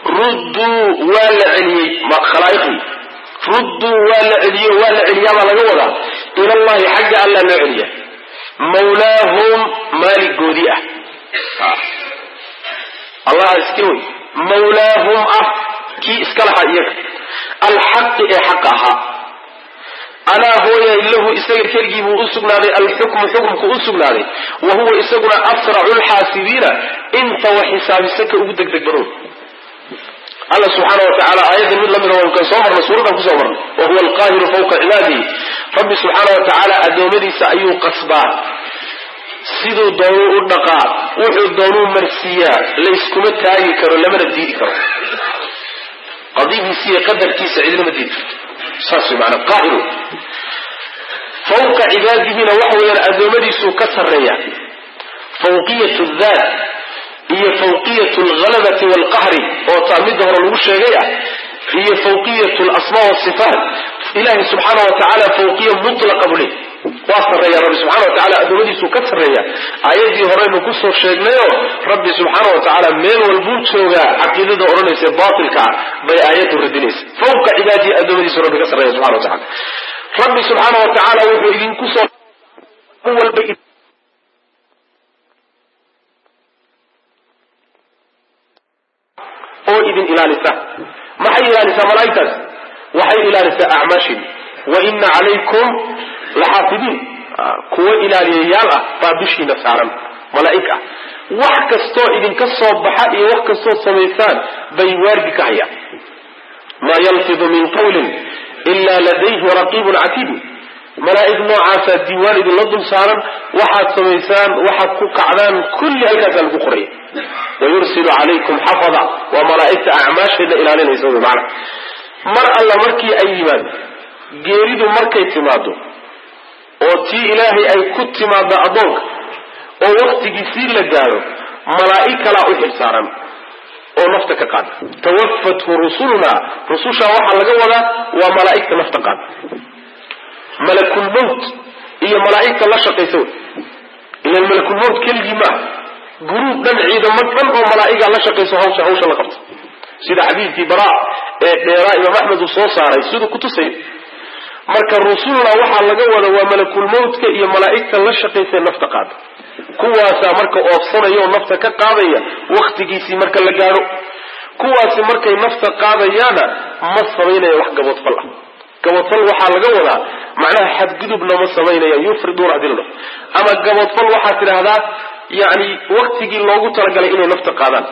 rudduu waa la celiyey khalaa'iqdii rudduu waa la celiyo waa la celiyaabaa laga wadaa ilallahi xagga allaa loo celiya mawlaahum maaligoodii ah allaha iska wey mawlaahum ah kii iska lahaa iyaga alxaqi ee xaqa ahaa alaa hooyay lahu isaga keligii buu u sugnaaday alxukmu xukumku u sugnaaday wa huwa isaguna asracu lxaasibiina inta wax xisaabisa ka ugu degdeg badow alla subxaana wa tacaala aayaddan mid lamida waan kan soo marnay suuradan kusoo marnay wa huwa alqaahiru fawqa cibaadihi rabbi subxaana wa tacaala addoommadiisa ayuu qasbaa siduu doonuu u dhaqaa wuxuu doonuu marsiiyaa layskuma taagi karo lamana diidi karo qadidiisa iyo qadarkiisa cidinama diidi karto saas way maanaa qaahiru fawqa cibaadihina waxa weeyaan addoommadiisuu ka sarreeya fawqiyat daat iyo fawqiyat alghalabati waalqahri oo taa midda hore lagu sheegay ah iyo fawqiyat alasmaa wasifaat ilahi subxaana wa tacaala fawqiya mutlaqa buu leey waa sarreeya rabbi subxana wa tacala addoommadiisuu ka sarreeya aayaddii horeynu kusoo sheegnayoo rabbi subxaana wa tacaala meel walbuu joogaa caqiidada odhanaysa baatilka ah bay aayaddu radinaysa fawqa cibaadihi addoommadiisu rabbi ka sarreeya subxana wa tacala rabbi subxaana wa tacaala wuxuu idinku soo walba oo idin ilaalisa maxay ilaalisaa malaaigtaas waxay ilaalisaa acmaashin wa ina calaykum laxaafidiin kuwo ilaaliyayaal ah baa dushiina saaran malaa'ig ah wax kastoo idinka soo baxa iyo wax kastoo samaysaan bay waardi ka hayaan maa yalfidu min qawlin ila ladayhi raqiibun catiid malaa'ig noocaasaa diiwaan idinla dul saaran waxaad samaysaan waxaad ku kacdaan kulli halkaasaa lagu qoraya wayursilu calaykum xafada waa malaa'igta acmaasheeda ilaalinaysa wy maana mar alla markii ay yimaado geeridu markay timaado oo tii ilaahay ay ku timaado addoonka oo waktigiisii la gaadho malaa'ig kalaa u xilsaaran oo nafta ka qaada tawafathu rusuluna rusushaa waxaa laga wadaa waa malaa'igta nafta qaada malakulmowt iyo malaa'igta la shaqaysa wey ilan malakulmowt keligii maaha guruub dhan ciidamo dhan oo malaa'iga la shaqayso hawsha hawsha la qabta sida xadiidkii bara ee dheeraa imaam axmed uu soo saaray siduu kutusay marka rusulna waxaa laga wada waa malakulmowtka iyo malaa'igta la shaqaysa nafta qaada kuwaasaa marka oofsanaya oo nafta ka qaadaya waktigiisii marka la gaadho kuwaasi markay nafta qaadayaana ma samaynaya wax gaboodfal ah gaboodfal waxaa laga wadaa macnaha xadgudubna ma samaynaya yufriduuna hadii la dhaho ama gaboodfal waxaad tidhaahdaa yani waktigii loogu talagalay inay nafta qaadaan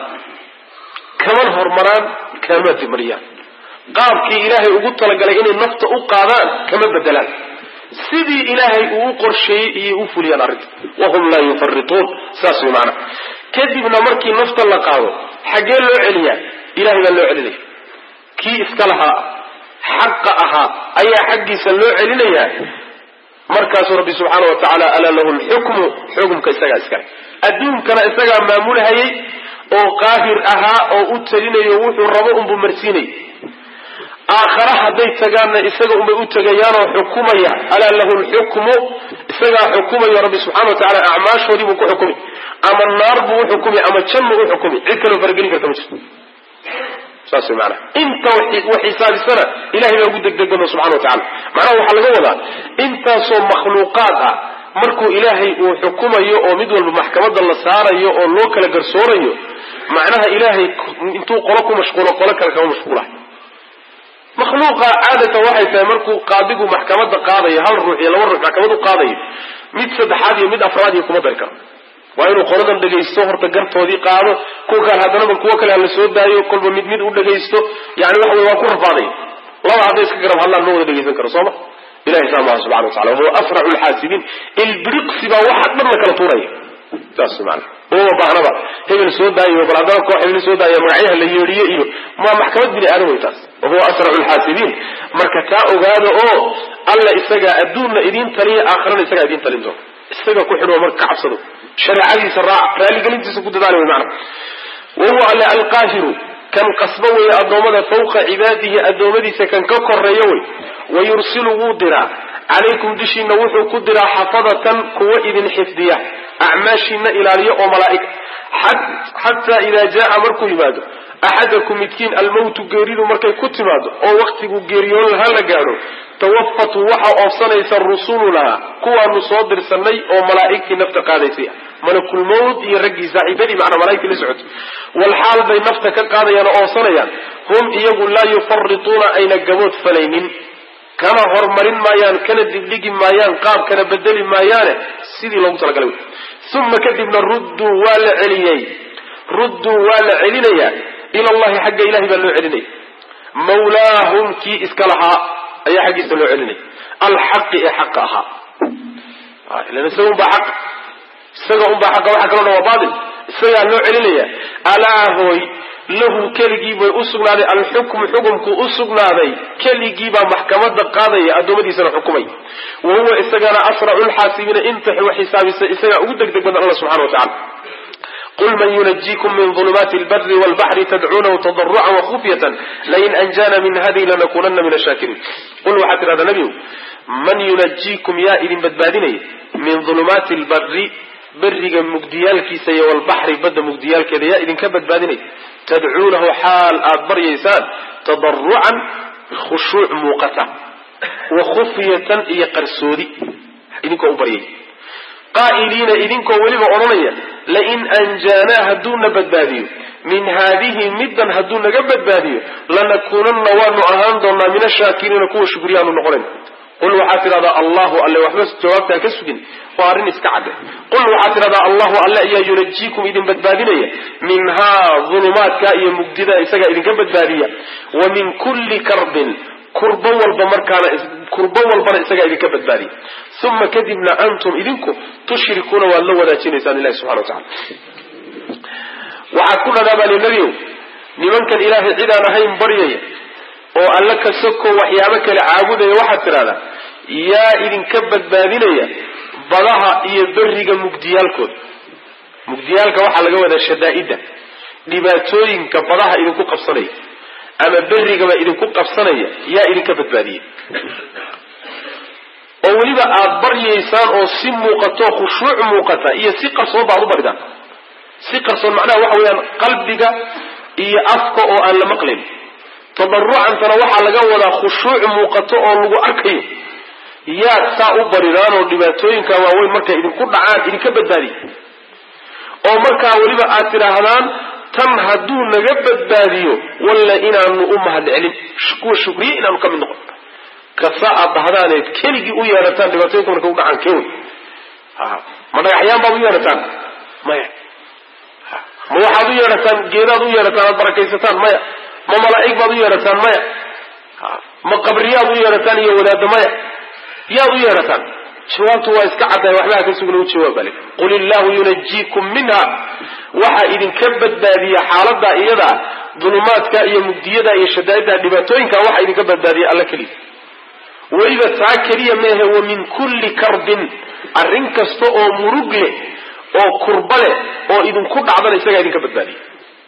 kaman hormaraan kama dimariyaan qaabkii ilaahay ugu talagalay inay nafta u qaadaan kama bedelaan sidii ilaahay uu u qorsheeyey iyay u fuliyaan arrinta wahum laa yufarituun saas way maanaa kadibna markii nafta la qaado xaggee loo celiyaa ilahay baa loo celinaya kii iska lahaa xaqa ahaa ayaa xaggiisa loo celinayaa markaasuu rabbi subxaana wa tacaala alaa lahu lxukmu xukumka isagaa iskale adduunkana isagaa maamulhayay oo qaahir ahaa oo u telinayo wuxuu rabo unbuu marsiinay aakhare hadday tagaanna isaga unbay u tegayaanoo xukumaya alaa lahu lxukmu isagaa xukumayo rabbi subxana wa tacala acmaashoodii buu ku xukumi ama naar buu u xukumi ama jannu u xukumi cid kaloo faragelin karta ma jirto saas way maanaa inta wax xisaabisana ilahay baa ugu degdegano subxana wa tacala macnaha waxaa laga wadaa intaasoo makhluuqaad ah markuu ilaahay uu xukumayo oo mid walba maxkamadda la saarayo oo loo kala garsoorayo macnaha ilaahay intuu qolo ku mashquulo qolo kale kama mashquulahay makhluuqa caadatan waxay tahay markuu qaadigu maxkamadda qaadayo hal ruux iyo laba ruux maxkamad u qaadayo mid saddexaad iyo mid afraad iyo kuma dari karo waa inuu qoladan dhegaysto horta gartoodii qaado kuwa kale haddanaba kuwo kale hala soo daayo kolba mid mid u dhegaysto yani waxa wey waa ku rafaaday laba hadday iska garab hadlaan ma wada dhegaysan karo sooma ilahay saa maha subxana watacala wahuwa asracu lxaasibiin ilbiriqsi baa waxa dhan la kala tuuraya saas maana uma baahnaba hebel soo daayo bal haddana koox hebel soo daaya magacyaha la yeedhiyo iyo ma maxkamad bini aadan wey taas wahuwa asracu lxaasibiin marka taa ogaada oo alla isagaa adduunna idiin taliya aakhirana isagaa idiin talin doona isaga ku xidho marka ka cabsado shareecadiisa raac raaligelintiisa ku dadaala wey maana wahuwa alle alqaahiru kan qasbo weeye addoommada fawqa cibaadihi addoommadiisa kan ka koreeya wey wayursilu wuu diraa calaykum dushiina wuxuu ku diraa xafadatan kuwa idin xifdiya acmaashiina ilaaliya oo malaa'ig xataa idaa jaa markuu yimaado axadakum midkiin almowtu geeridu markay ku timaado oo waktigu geeriyoon laha la gaadho tawafatu waxa oofsanaysa rusulunaa kuwaanu soo dirsanay oo malaa'igtii nafta qaadaysay malakulmowt iyo raggii saaxiibadii macnaa malaigtii la socotay walxaal bay nafta ka qaadayaan oo oonsanayaan hum iyagu laa yufarituuna ayna gabood falaynin kana hormarin maayaan kana digdhigi maayaan qaab kana bedeli maayaane sidii loogu talagalay uma kadibna rudduu waa la celiyey rudduu waa la celinayaa ila allahi xagga ilahay baa loo celinaya mawlaahum kii iska lahaa ayaa xaggiisa loo celinaya alxaqi ee xaqa ahaa ilan isaga unbaa xaq isaga unbaa xaqa waxa kaloo dhan waa baatil isagaa loo celinaya alaa hooy lahu keligii bay u sugnaaday alxukmu xukumku u sugnaaday keligiibaa maxkamada qaadaya addoommadiisana xukumay wa huwa isagana asracu lxaasibiina inta wax xisaabisa isagaa ugu degdeg badan alla subxana wa tacala qul man yunajiikum min ulumaati lbari wlbaxri tadcuunahu tadarucan wakufyatan lain anjana min hadihi lanakunana min ashaakiriin qul waxaad tidhahdaa nebigu man yunajiikum yaa idin badbaadinaya min ulumaati lbari beriga mugdiyaalkiisa iyo walbaxri badda mugdiyaalkeeda yaa idinka badbaadinaya tadcuunahu xaal aad baryaysaan tadarucan khushuuc muuqata wa khufyatan iyo qarsoodi idinkoo u baryay qaa'iliina idinkoo weliba odhanaya lain anjaanaa hadduuna badbaadiyo min haadihi middan hadduu naga badbaadiyo lanakuunanna waanu ahaan doonaa min ashaakiriina kuwa shukriyaanu noqonayn qul waxaad tidhahdaa allahu alle waxba jawaabtaa ka sugin waa arrin iska cadde qul waxaad tidhahdaa allahu alle ayaa yunajiikum idin badbaadinaya minhaa dulumaadka iyo mugdida isagaa idinka badbaadiya wa min kulli karbin kurbo walba markaana kurbo walbana isagaa idinka badbaadiya uma kadibna antum idinku tushrikuuna waad la wadaajinaysaan ilahi subxana wa tacala waxaad ku dhadhaa baa li nebiow nimankan ilaahay cid aan ahayn baryaya oo alla ka soko waxyaabo kale caabudaya waxaad tidhahdaa yaa idinka badbaadinaya badaha iyo beriga mugdiyaalkooda mugdiyaalka waxaa laga wadaa shadaa'idda dhibaatooyinka badaha idinku qabsanaya ama berigaba idinku qabsanaya yaa idinka badbaadiya oo weliba aada baryaysaan oo si muuqato khushuuc muuqata iyo si qarsoon baad u baridaan si qarsoon macnaha waxa weeyaan qalbiga iyo afka oo aan la maqlayn tadarucantana waxaa laga wadaa khushuuc muuqato oo lagu arkayo yaad saa u baridaan oo dhibaatooyinka waaweyn markay idinku dhacaan idinka badbaadiya oo markaa weliba aad tidhaahdaan tan hadduu naga badbaadiyo walla inaanu u mahad celin kuwa shukriye inaanu ka mid noqon kasa aad dhahdaaneed keligii u yeedhataan dhibaatooyinka markay u dhacaan kewy ma dhagaxyaan baad u yeedhataan maya ma waxaad u yeedhataan geedaad u yeedhataan aad barakaysataan maya ma malaa'ig baad u yeedhataan maya ma qabriyaad u yeedhataan iyo wadaadda maya yaad u yeedhataan jawaabtu waa iska caddahay waxbaha ka sugna u jawaab bale qul illahu yunajiikum minha waxaa idinka badbaadiya xaaladaa iyada dulumaadka iyo mugdiyada iyo shadaa'idda dhibaatooyinka waxaa idinka badbaadiya alla keliya weliba taa keliya meehe wa min kulli karbin arrin kasta oo murug leh oo kurba leh oo idinku dhacdana isagaa idinka badbaadiya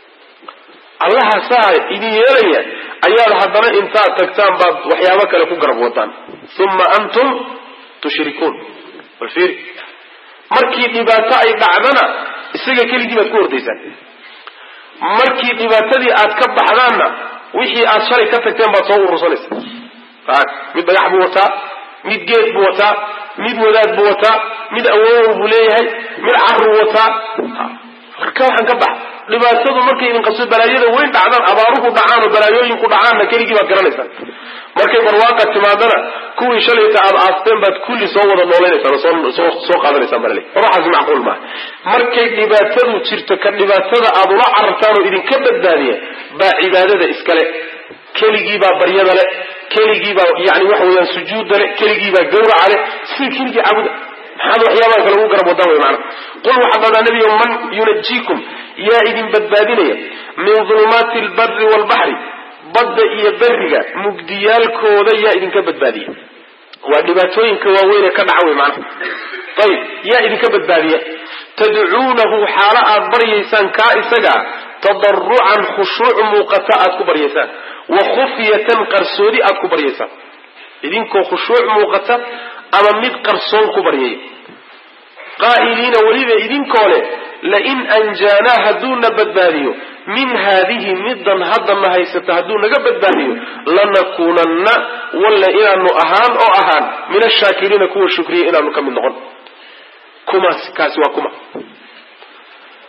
allaha saa idin yeelaya ayaad haddana intaad tagtaan baad waxyaabo kale ku garab wadaan uma antum tushrikuun bal fiiri markii dhibaato ay dhacdana isaga keligii baad ku hordaysaan markii dhibaatadii aad ka baxdaanna wixii aad shalay ka tagteen baad soo urursanaysa mid dhagax buu wataa mid geed buu wataa mid wadaad buu wataa mid awowow buu leeyahay mid caruu wataa marka waxaan ka bax dhibaatadu markay idin qabso balaayada weyn dhacdaan abaaruhu dhacaan oo balaayooyinku dhacaanna keligii baad garanaysaan markay barwaaqa timaadana kuwii shalayta aad aasteen baad kulli soo wada nooleynaysaan oo soo qaadanaysaan balale waxaas macquul maaha markay dhibaatadu jirto ka dhibaatada aad ula carartaan oo idinka badbaadiya baa cibaadada iskale keligiibaa baryada le keligiibaa yani waxa weyaan sujuudda le keligiibaa gawraca le sida keligii caabuda maxaad waxyaabaha kale ugu garab wadaan wey maana qul waxaad dhahdaa nebiyo man yunajiikum yaa idin badbaadinaya min dulumaati albari waalbaxri badda iyo beriga mugdiyaalkooda yaa idinka badbaadiya waa dhibaatooyinka waaweynee ka dhaca wey maanaha ayib yaa idinka badbaadiya tadcuunahu xaalo aad baryaysaan kaa isagaa tadarucan khushuuc muuqata aad ku baryaysaan wa khufyatan qarsoodi aad ku baryaysaan idinkoo khushuuc muuqata ama mid qarsoon ku baryaya qaa'iliina weliba idinkoo leh lain anjaanaa hadduuna badbaadiyo min haadihi middan haddana haysata hadduu naga badbaadiyo lanakuunanna walle inaanu ahaan oo ahaan min ashaakiriina kuwa shukriya inaanu ka mid noqon kumaas kaasi waa kuma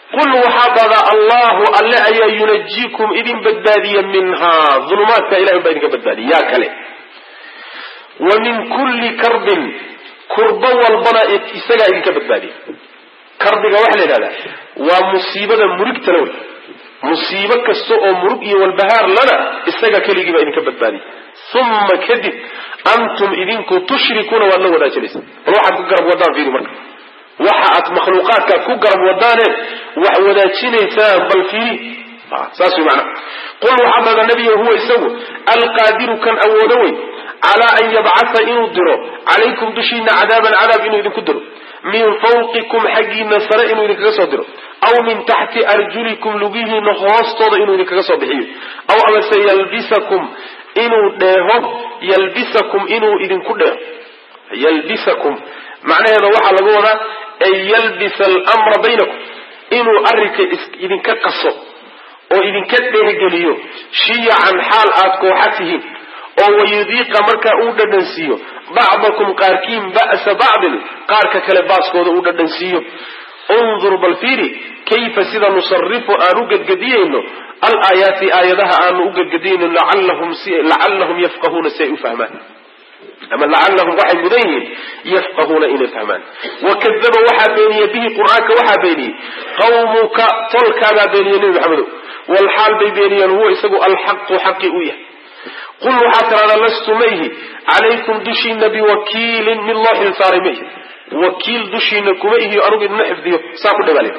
qul waxaa dhada allahu alle ayaa yunajiikum idin badbaadiya minhaa ulumaadka ilahay baa idinka badbaadiya yaa kale wa min kulli karbin kurbo walbana isagaa idinka badbaadiya karbiga waxaa la yidhahdaa waa musiibada murigtala wey musiibo kasta oo murug iyo walbahaar lana isaga keligii baa idinka badbaadiya uma kadib antum idinku tushrikuuna waad la wadaajinaysa bal waxaad ku garab wadaan fiiri marka waxa aad makhluuqaadkaad ku garab wadaane wax wadaajinaysaan bal fiiri saas way macnaha qul waxaa dhada nabiga huwa isagu alqaadiru kan awoodo wey calaa an yabcatha inuu diro calaykum dushiina cadaaban cadaab inuu idinku diro min fawqikum xaggiina sare inuu idinkaga soo diro aw min taxti arjulikum lugihiina hoostooda inuu idinkaga soo bixiyo aw amase yalbisakum inuu dheeho yalbisakum inuu idinku dheeho yalbisakum macnaheeda waxaa lagu wadaa ay yalbisa almra baynakum inuu arrinka idinka qaso oo idinka dheehgeliyo shiyacan xaal aad kooxa tihiin oo wayudiiqa markaa uu dhadhansiiyo bacdakum qaarkiin ba'sa bacdin qaarka kale baaskooda uu dhadhansiiyo undur bal fiiri kayfa sida nusarifu aan u gedgediyayno alaayaati aayadaha aanu u gedgediyayno lacallahum yafqahuuna si ay u fahmaan ama lacallahum waxay mudan yihiin yafqahuuna inay fahmaan wakadaba waxaa beeniyey bihi qur-aanka waxaa beeniyey qawmuka tolkaabaa beeniyey nebi maxamedow walxaal bay beeniyeen huwa isagu alxaqu xaqi u yahay qul waxaa tiraahdaa lastu mayhi calaykum dushiina biwakiilin mid loo xilsaaray mayhi wakiil dushiina kuma ihiyo anugu idma xifdiyo saa ku dhabaale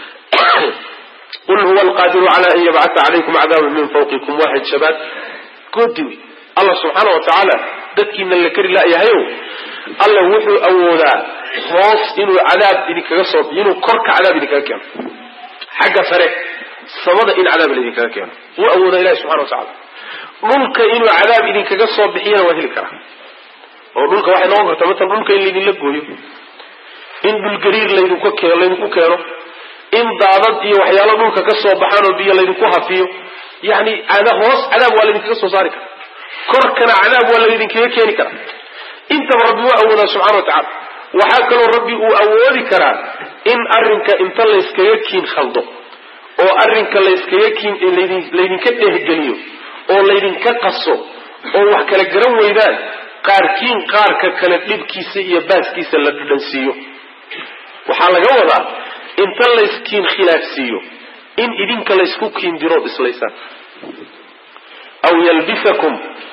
qul huwa alqaadiru cala an yabcata calaykum cadaaban min fawqikum waaxid shabaad goodi wey allah subxaana wa tacaala dadkiina la kari la'yahayow alla wuxuu awoodaa hoos inuu cadaab idinkaga soo inuu korka cadaab idinkaga keeno xagga sare samada in cadaab laidinkaga keeno wuu awoodaa ilahi subxana wa tacala dhulka inuu cadaab idinkaga soo bixiyana waa heli karaa oo dhulka waxay noqon kartaa maala dhulka in laydinla gooyo in dhulgariir laydinku keeno laydinku keeno in daadad iyo waxyaalo dhulka ka soo baxaan oo biyo laydinku hafiyo yani hoos cadaab waa laydinkaga soo saari karaa korkana cadaab waa laydinkaga keeni karaa intaba rabbi waa awoodaa subxana wa tacala waxaa kaloo rabbi uu awoodi karaa in arrinka inta layskaga kiin khaldo oo arrinka layskaga kiin laydinka dhehgeliyo oo laydinka qaso oo wax kala garan weydaan qaarkiin qaarka kale dhibkiisa iyo baaskiisa la dhadhansiiyo waxaa laga wadaa inta layskiin khilaafsiiyo in idinka laysku kiin dirood islaysaan aw yalbisakum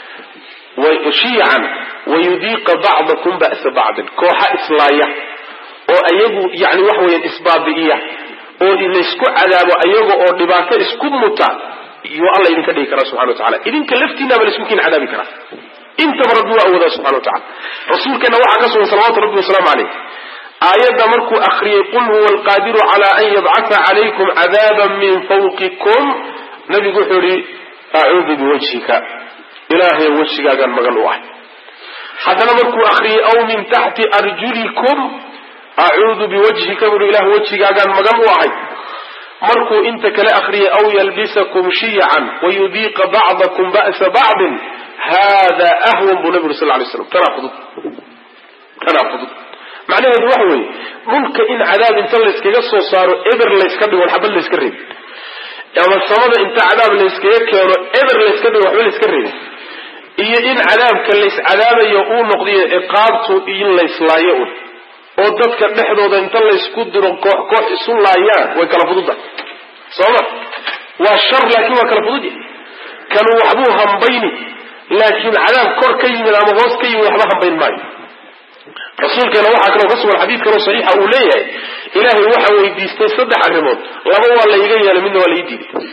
shiican wayudiiqa bacdakum ba'sa bacdin kooxa islaaya oo ayagu yani waxa weeyaan isbaabi'iya oo laysku cadaabo ayaga oo dhibaato isku muta iyo alla idinka dhigi karaa subxana wa tacala idinka laftiinaba laysku kiin cadaabi karaa intaba rabbi waa awoodaa subxana wa tacala rasuulkeena waxaa ka sugan salawatu rabbi wasalaamu caleyh aayadda markuu akriyey qul huwa alqaadiru cala an yabcata calaykum cadaaban min fawqikum nabigu wuxuu yihi acuudu biwajhika ilaahay wejigaagaan magan u ahay haddana markuu akriyey aw min taxti arjulikum acuudu biwajhika bui ilah wejigaagaan magan u ahay markuu inta kale akriyay aw yalbisakum shiyacan wayudiiqa bacdakum ba'sa bacdin hada ahwan buu nabi uri sal lay slam tanaa fudud tanaa fudud macnaheedu waxa weeye dhulka in cadaab inta layskaga soo saaro eber layska dhigo xabad layska reebi ama samada inta cadaab layskaga keeno eber layska dhigo waxba layska reebi iyo in cadaabka layscadaabayo uu noqdiyo ciqaabtu in layslaayo un oo dadka dhexdooda inta laysku diro koox koox isu laayaan way kala fududda sooma waa shar laakiin waa kala fudud yahy kanu waxbuu hambayni laakiin cadaab kor ka yimid ama hoos ka yimid waxba hambayn maayo rasuulkeena waxaa kaloo ka sugan xadiid kaloo saxiixa uu leeyahay ilaahay waxa weydiistay saddex arrimood laba waa la iga yeelay midna waa la ii diiday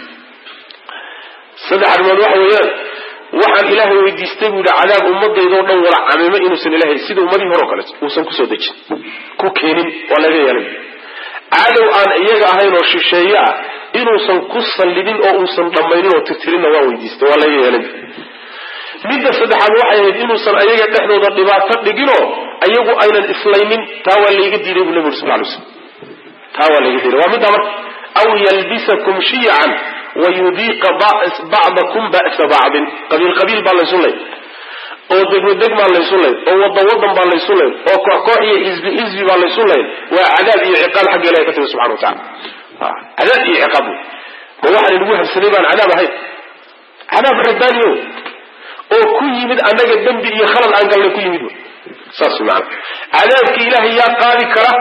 saddex arrimood waxa weeyaan waxaan ilaahay weydiistay buu yihi cadaab ummadaydaoo dhan wala camimo inuusan ilahay sida ummadihii hore o kale uusan kusoo dejin ku keenin waa laga yeelay cadow aan iyaga ahayn oo shisheeye ah inuusan ku sallidin oo uusan dhammaynin oo tirtirinna waa weydiistay waa laga yeelay midda saddexaad waxay ahayd inuusan ayaga dhexdooda dhibaato dhiginoo ayagu aynan islaynin taa waa layga diiday buu nabi uri sal lay slam taa waa layga diiday waa middaa marka aw yalbisakum shiyacan wayudiiqa bacdakum ba'sa bacdin qabiil qabiil baa laysu lay oo degmo deg baa laysu lay oo wadan wadan baa laysu lay oo koox koox iyo xisbi xisbi baa laysu lay waa cadaab iyo ciqaal xagga ilahi ka timi subxana wa tacala cadaab iyo ciqaab wey ma waxaan inagu habsaday baan cadaab ahayn cadaab rabbaaniyo oo ku yimid annaga dembi iyo khalad aan galnay ku yimid saas maana cadaabka ilaahay yaa qaadi kara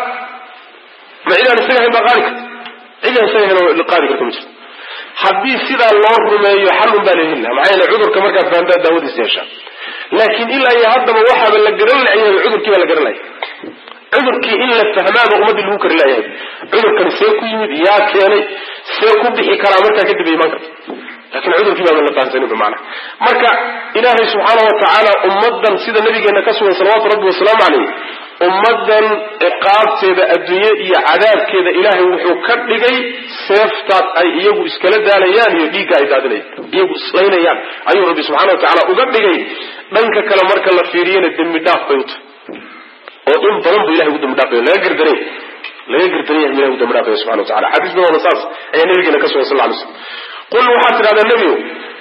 ma cidaan isaga hayn baa qaadi karta cidaan isaga hayn qaadi karta ma jirto haddii sidaa loo rumeeyo xalun baa laheli laha maxaa yeele cudurka markaad fahantaa daawadiisa yeeshaa laakiin ilaa iyo haddaba waxaaba la garan layahay cudurkii baa la garan laya cudurkii in la fahmaaba ummaddii lagu kari layahay cudurkani see ku yimid yaa keenay see ku bixi karaa markaa kadib ay imaan karta lakin cudurkii baaban la fahamsanin maana marka ilaahay subxaana wa tacaala ummadan sida nabigeena ka sugan salawatu rabbi wasalaamu caleyh ummadan ciqaabteeda adduunye iyo cadaabkeeda ilaahay wuxuu ka dhigay seeftaas ay iyagu iskala daalayaan iyo dhiigga ay daadinayaan iyagu islaynayaan ayuu rabbi subxana wa tacaala uga dhigay dhanka kale marka la fiiriyana dembi dhaaf bay uta oo in badan bu ilahay ugu dambi dhaafaya laga gardaray laga gardaray ilahay ugu dambi dhaafaya subxana wa tacala xadiis badoona saas ayaa nabigeena ka sugan sal ly slam qul waxaad tidhahdaa nebigow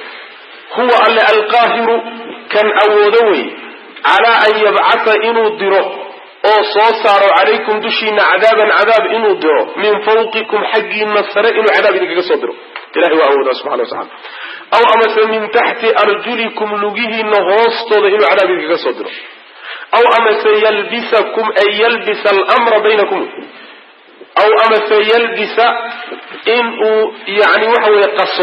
huwa alle alqaahiru kan awoodo wey calaa an yabcata inuu diro oo soo saaro calaykum dushiina cadaaban cadaab inuu diro min fawqikum xaggiina sare inuu cadaab idinkaga soo diro ilahay waa awoodaa subxana wa tacala aw amase min taxti arjulikum lugihiina hoostooda inuu cadaab idinkaga soo diro aw amase yalbisakum ay yalbisa almra baynakum aw amase yalbisa in uu yani waxa weeye qaso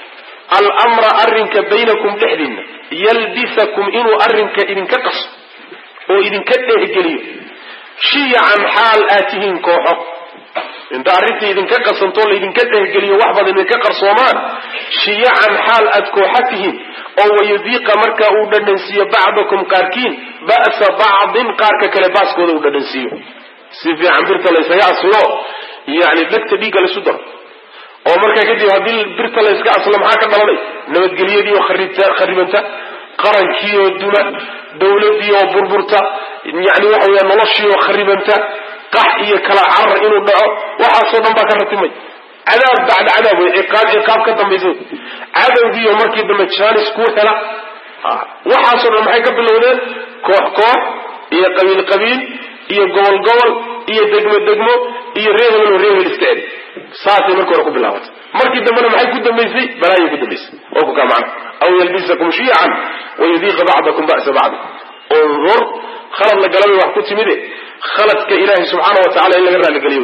almra arrinka baynakum dhexdiinna yalbisakum inuu arrinka idinka qaso oo idinka dhehgeliyo shiyacan xaal aad tihiin kooxo inta arrintii idinka qasantoo laydinka dhehgeliyo wax badan idinka qarsoomaan shiyacan xaal aad kooxa tihiin oo wayudiiqa markaa uu dhadhansiiyo bacdakum qaarkiin ba'sa bacdin qaarka kale baaskooda uu dhadhansiiyo si fiican birta laysaga aslo yani dhegta dhiigga laysu daro oo markaa kadib haddii birta layska aslo maxaa ka dhalanay nabadgelyadii oo kharibanta qarankii oo duma dawladii oo burburta yani waxa weya noloshii oo kharibanta qax iyo kala carar inuu dhaco waxaasoo dhan baa ka ratimay cadaab bacda cadaab wey ciqaab ciqaab ka dambaysa cadowgiiyo markii dambe jaanis kuu hela waxaasoo dhan maxay ka bilowdeen koox koox iyo qabiil qabiil iyo gobol gobol iyo degmo degmo iyo reehel oo reehel iska edi saasay markii hore ku bilaabatay markii dambena maxay ku dambaysay balaayay ku dambaysay oo ku kaa macna aw yalbisakum shiican wayudiiqa bacdakum ba'sa bacdi undur khalad la galabay wax ku timide khaladka ilaahay subxaana wa tacala in laga raaligeliyo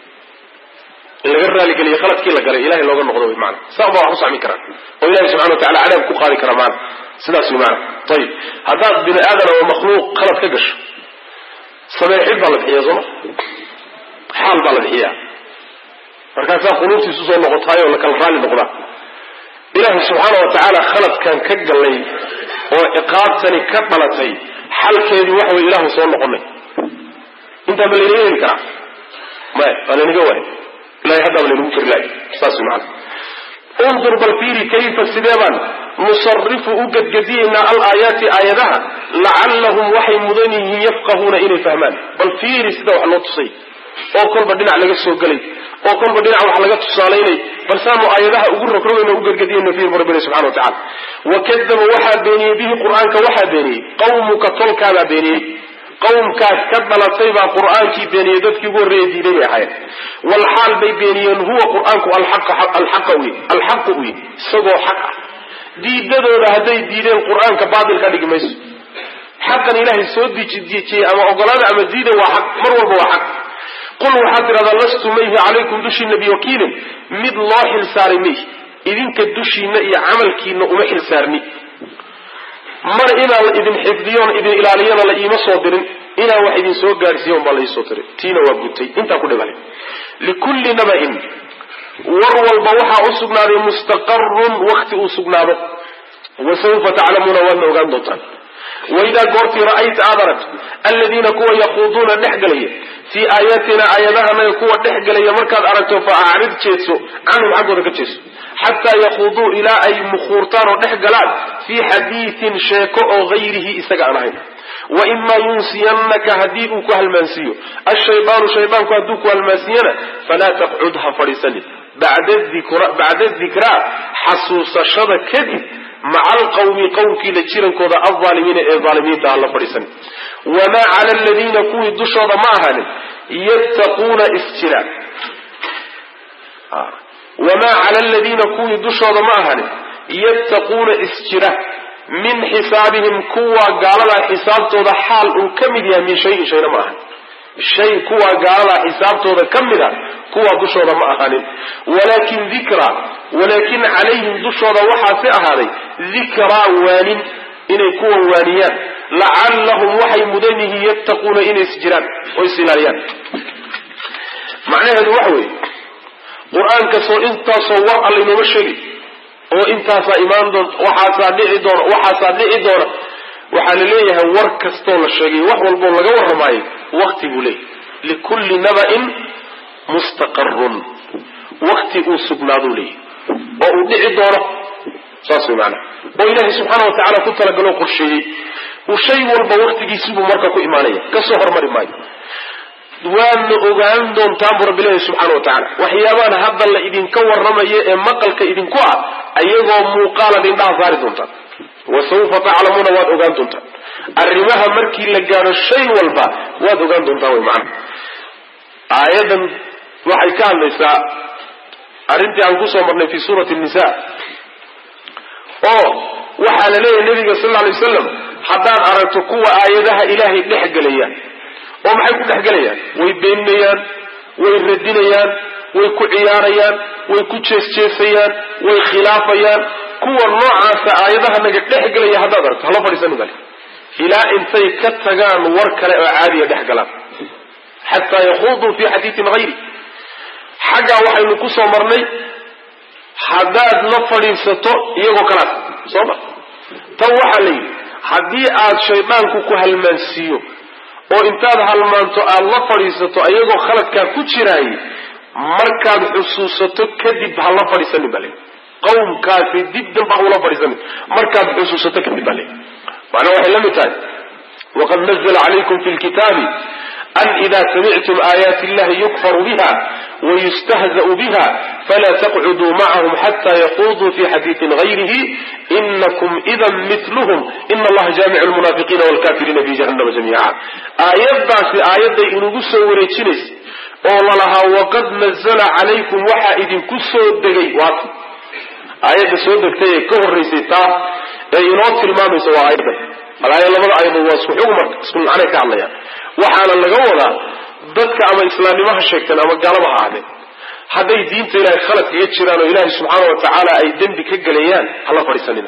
in laga raaligeliyo khaladkii la galay ilahay looga noqdo wy maana saa baa wax u sacmi karaan oo ilahay subxana wa tacala cadaab ku qaadi kara maana sidaas wy maana ayib haddaad bini aadan oo makhluuq khalad ka gasho sameexid baa la bixiya sooma xaal baa la bixiyaa markaasaa quluubtiisu soo noqotaay oo la kala raalli noqdaa ilaahay subxaana wa tacaala khaladkan ka gallay oo ciqaabtani ka dhalatay xalkeedii waxa way ilaahu soo noqonay intaa ma laynaga heli karaa maya waa laynaga waay ilahay haddaaba laynagu kari lahay saas wy maana undur bal fiiri kayfa sidee baan nusarifu u gadgadiyaynaa alaayaati aayadaha lacallahum waxay mudan yihiin yafqahuuna inay fahmaan bal fiiri sida wax loo tusay oo kolba dhinac laga soo gelay oo kolba dhinac wax laga tusaalaynay bal saanu aayadaha ugu rogrogayno u gargadiyayno fiir rabbina subxana wa tacala wakadaba waxaa beeniyey bihi qur-aanka waxaa beeniyey qawmuka tolkaabaa beeniyey qawmkaas ka dhalatay baa qur-aankii beeniyey dadkii ugu horreeya diiday bay ahaayeen walxaal bay beeniyeen huwa qur-aanku alxaqa uy alxaqu uy isagoo xaq ah diidadooda hadday diideen qur-aanka baatil ka dhigi mayso xaqan ilaahay soo dejiyey ama ogolaada ama diida waa xaq mar walba waa xaq qul waxaad tidhahdaa lastu mayhi calaykum dushiina biwakiilin mid loo xilsaaray mayhi idinka dushiina iyo camalkiina uma xilsaarni mana inaan la idin xifdiyoon idin ilaaliyana la iima soo dirin inaan wax idin soo gaadhsiiya un baa la iisoo diray tiina waa gutay intaa ku dhibale likulli naba'in war walba waxaa u sugnaaday mustaqarun wakti uu sugnaado wa sawfa taclamuuna waadna ogaan doontaan waidaa goortii ra'ayta aad aragto aladiina kuwa yaquuduuna dhex galaya fii aayaatina aayadahanaga kuwa dhex galaya markaad aragto fa acrid jeedso canhum xaggooda ka jeedso xataa yaquuduu ilaa ay mukhuurtaan oo dhex galaan fii xadiiin sheeko oo hayrihi isaga aan ahayn wa imaa yunsiyannaka haddii uu ku halmaansiiyo ashaydaanu shaydaanku hadduu ku halmaansiiyana falaa taqcud ha fadhiisanin bacda dikraa xasuusashada kadib maca alqawmi qowmkiila jirankooda alaalimiina ee aalimiinta ha la fadhiisanin wamaa cala aladiina kuwii dushooda ma ahaanin yattaquuna isjira wamaa cala aladiina kuwii dushooda ma ahanin yattaquuna isjira min xisaabihim kuwa gaaladaa xisaabtooda xaal uu ka mid yahay min shayin shayna ma ahan shay kuwa gaaladaa xisaabtooda ka mid a kuwa dushooda ma ahaanin walaakin dikra walaakin calayhim dushooda waxaasi ahaaday dikraa waanin inay kuwa waaniyaan lacallahum waxay mudan yihiin yattaquuna inay isjiraan oo is ilaaliyaan macnaheedu waxa weeye qur-aankasoo intaasoo war alla inooma sheegi oo intaasaa imaan doonta waxaasaa dhici doona waxaasaa dhici doona waxaa la leeyahay war kastoo la sheegay wax walboo laga warramaayo wakti buu leeyahy likulli naba'in mustaqarun wakti uu sugnaaduu leeyahy oo uu dhici doono saas way maanaa oo ilaahay subxaana wa tacaala ku talagaloo qorsheeyey uu shay walba waktigiisibuu marka ku imaanaya kasoo hormari maayo waadna ogaan doontaan buu rabbi leeyahy subxana wa tacala waxyaabahan hadda la idinka warramayo ee maqalka idinku ah ayagoo muuqaalaad indhaha saari doontaan wa sawfa taclamuuna waad ogaan doontaan arrimaha markii la gaadho shay walba waad ogaan doontaan way macana aayadan waxay ka hadlaysaa arrintii aan kusoo marnay fi suurati nisa oo waxaa la leeyahay nabiga sal lla lay wasalam haddaad aragto kuwa aayadaha ilaahay dhex gelaya oo maxay ku dhex gelayaan way beeninayaan way radinayaan way ku ciyaarayaan way ku jeesjeesayaan way khilaafayaan kuwa noocaasa aayadaha naga dhex gelaya haddaad aragto hala fadhiisanin bale ilaa intay ka tagaan war kale oo caadiya dhex galaan xataa yakuuduu fi xadiiin hayri xaggaa waxaynu ku soo marnay haddaad la fadhiisato iyagoo kalaas soo ma tan waxaa la yidhi haddii aad shaydaanku ku halmaansiiyo oo intaad halmaanto aad la fadhiisato ayagoo khaladkaa ku jiraayay markaad xusuusato kadib ha la fadhiisanin baa le qawmkaasi dib damba ha ula fadhiisanin markaad xusuusato kadib baa le macnaa waxay la mid tahay waqad nazla calaykum fi lkitaabi an ida samictum aayaati illahi yukfaru biha wayustahza'u biha falaa taqcuduu macahum xata yaquuduu fi xadiiin gayrihi inakum idan miluhum ina allaha jaamicu lmunaafiqiina walkafiriina fi jahannama jamiica aayaddaasi aayadday inugu soo wareejinaysa oo lalahaa waqad nazla calaykum waxaa idinku soo degay waata aayadda soo degtay ee ka horraysay taa ee inoo tilmaamaysa waa aayaddan alaaya labada aayadood waa isku xug marka isku macnay ka hadlayaan waxaana laga wadaa dadka ama islaamnimaha sheegteen ama gaalaba ha ahdeen hadday diinta ilahay khalad kaga jiraan oo ilaahay subxaana wa tacaala ay dembi ka gelayaan hala fadhiisanina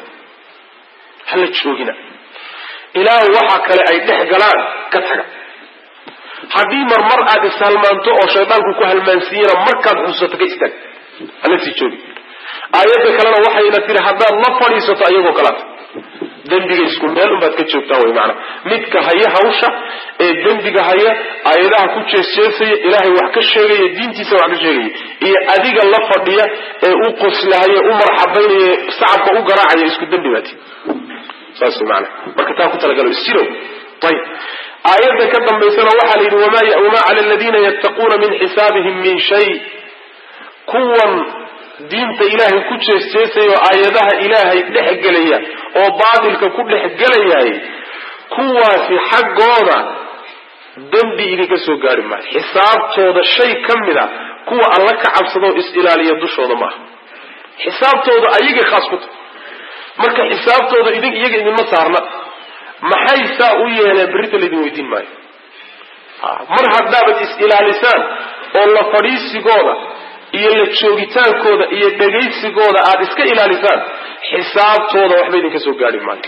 hala joogina ilaa waxa kale ay dhex galaan ka taga haddii marmar aad ishalmaanto oo shaydaanku ku halmaansiiyena markaad xusuusato ka istaag hala sii joogi aayadda kalena waxayna tiri haddaad la fadhiisato ayagoo kalaata dembiga isku meel unbaad ka joogtaan way maanaa midka haya hawsha ee dembiga haya aayadaha ku jeesjeesaya ilaahay wax ka sheegaya diintiisa wax ka sheegaya iyo adiga la fadhiya ee u qoslahaya u marxabaynaya sacabka u garaacaya isku dembi baati saas way maanaa marka taa ku talagalo isjirow ayib aayadda ka dambaysana waxaa la yidhi wamaa cala aladiina yattaquuna min xisaabihim min shay kuwan diinta ilaahay ku jeesjeesaya oo aayadaha ilaahay dhex gelaya oo baatilka ku dhex gelayaay kuwaasi xaggooda dembi idinka soo gaari maayo xisaabtooda shay ka mid a kuwa alla ka cabsadoo is-ilaaliya dushooda maaha xisaabtooda ayagay khaas ku tahay marka xisaabtooda idin iyaga idinma saarna maxay saa u yeeleen berrita laydin weydiin maayo mar haddaabaad is-ilaalisaan oo la fadhiisigooda iyo la joogitaankooda iyo dhegaysigooda aada iska ilaalisaan xisaabtooda waxba idinka soo gaari maayo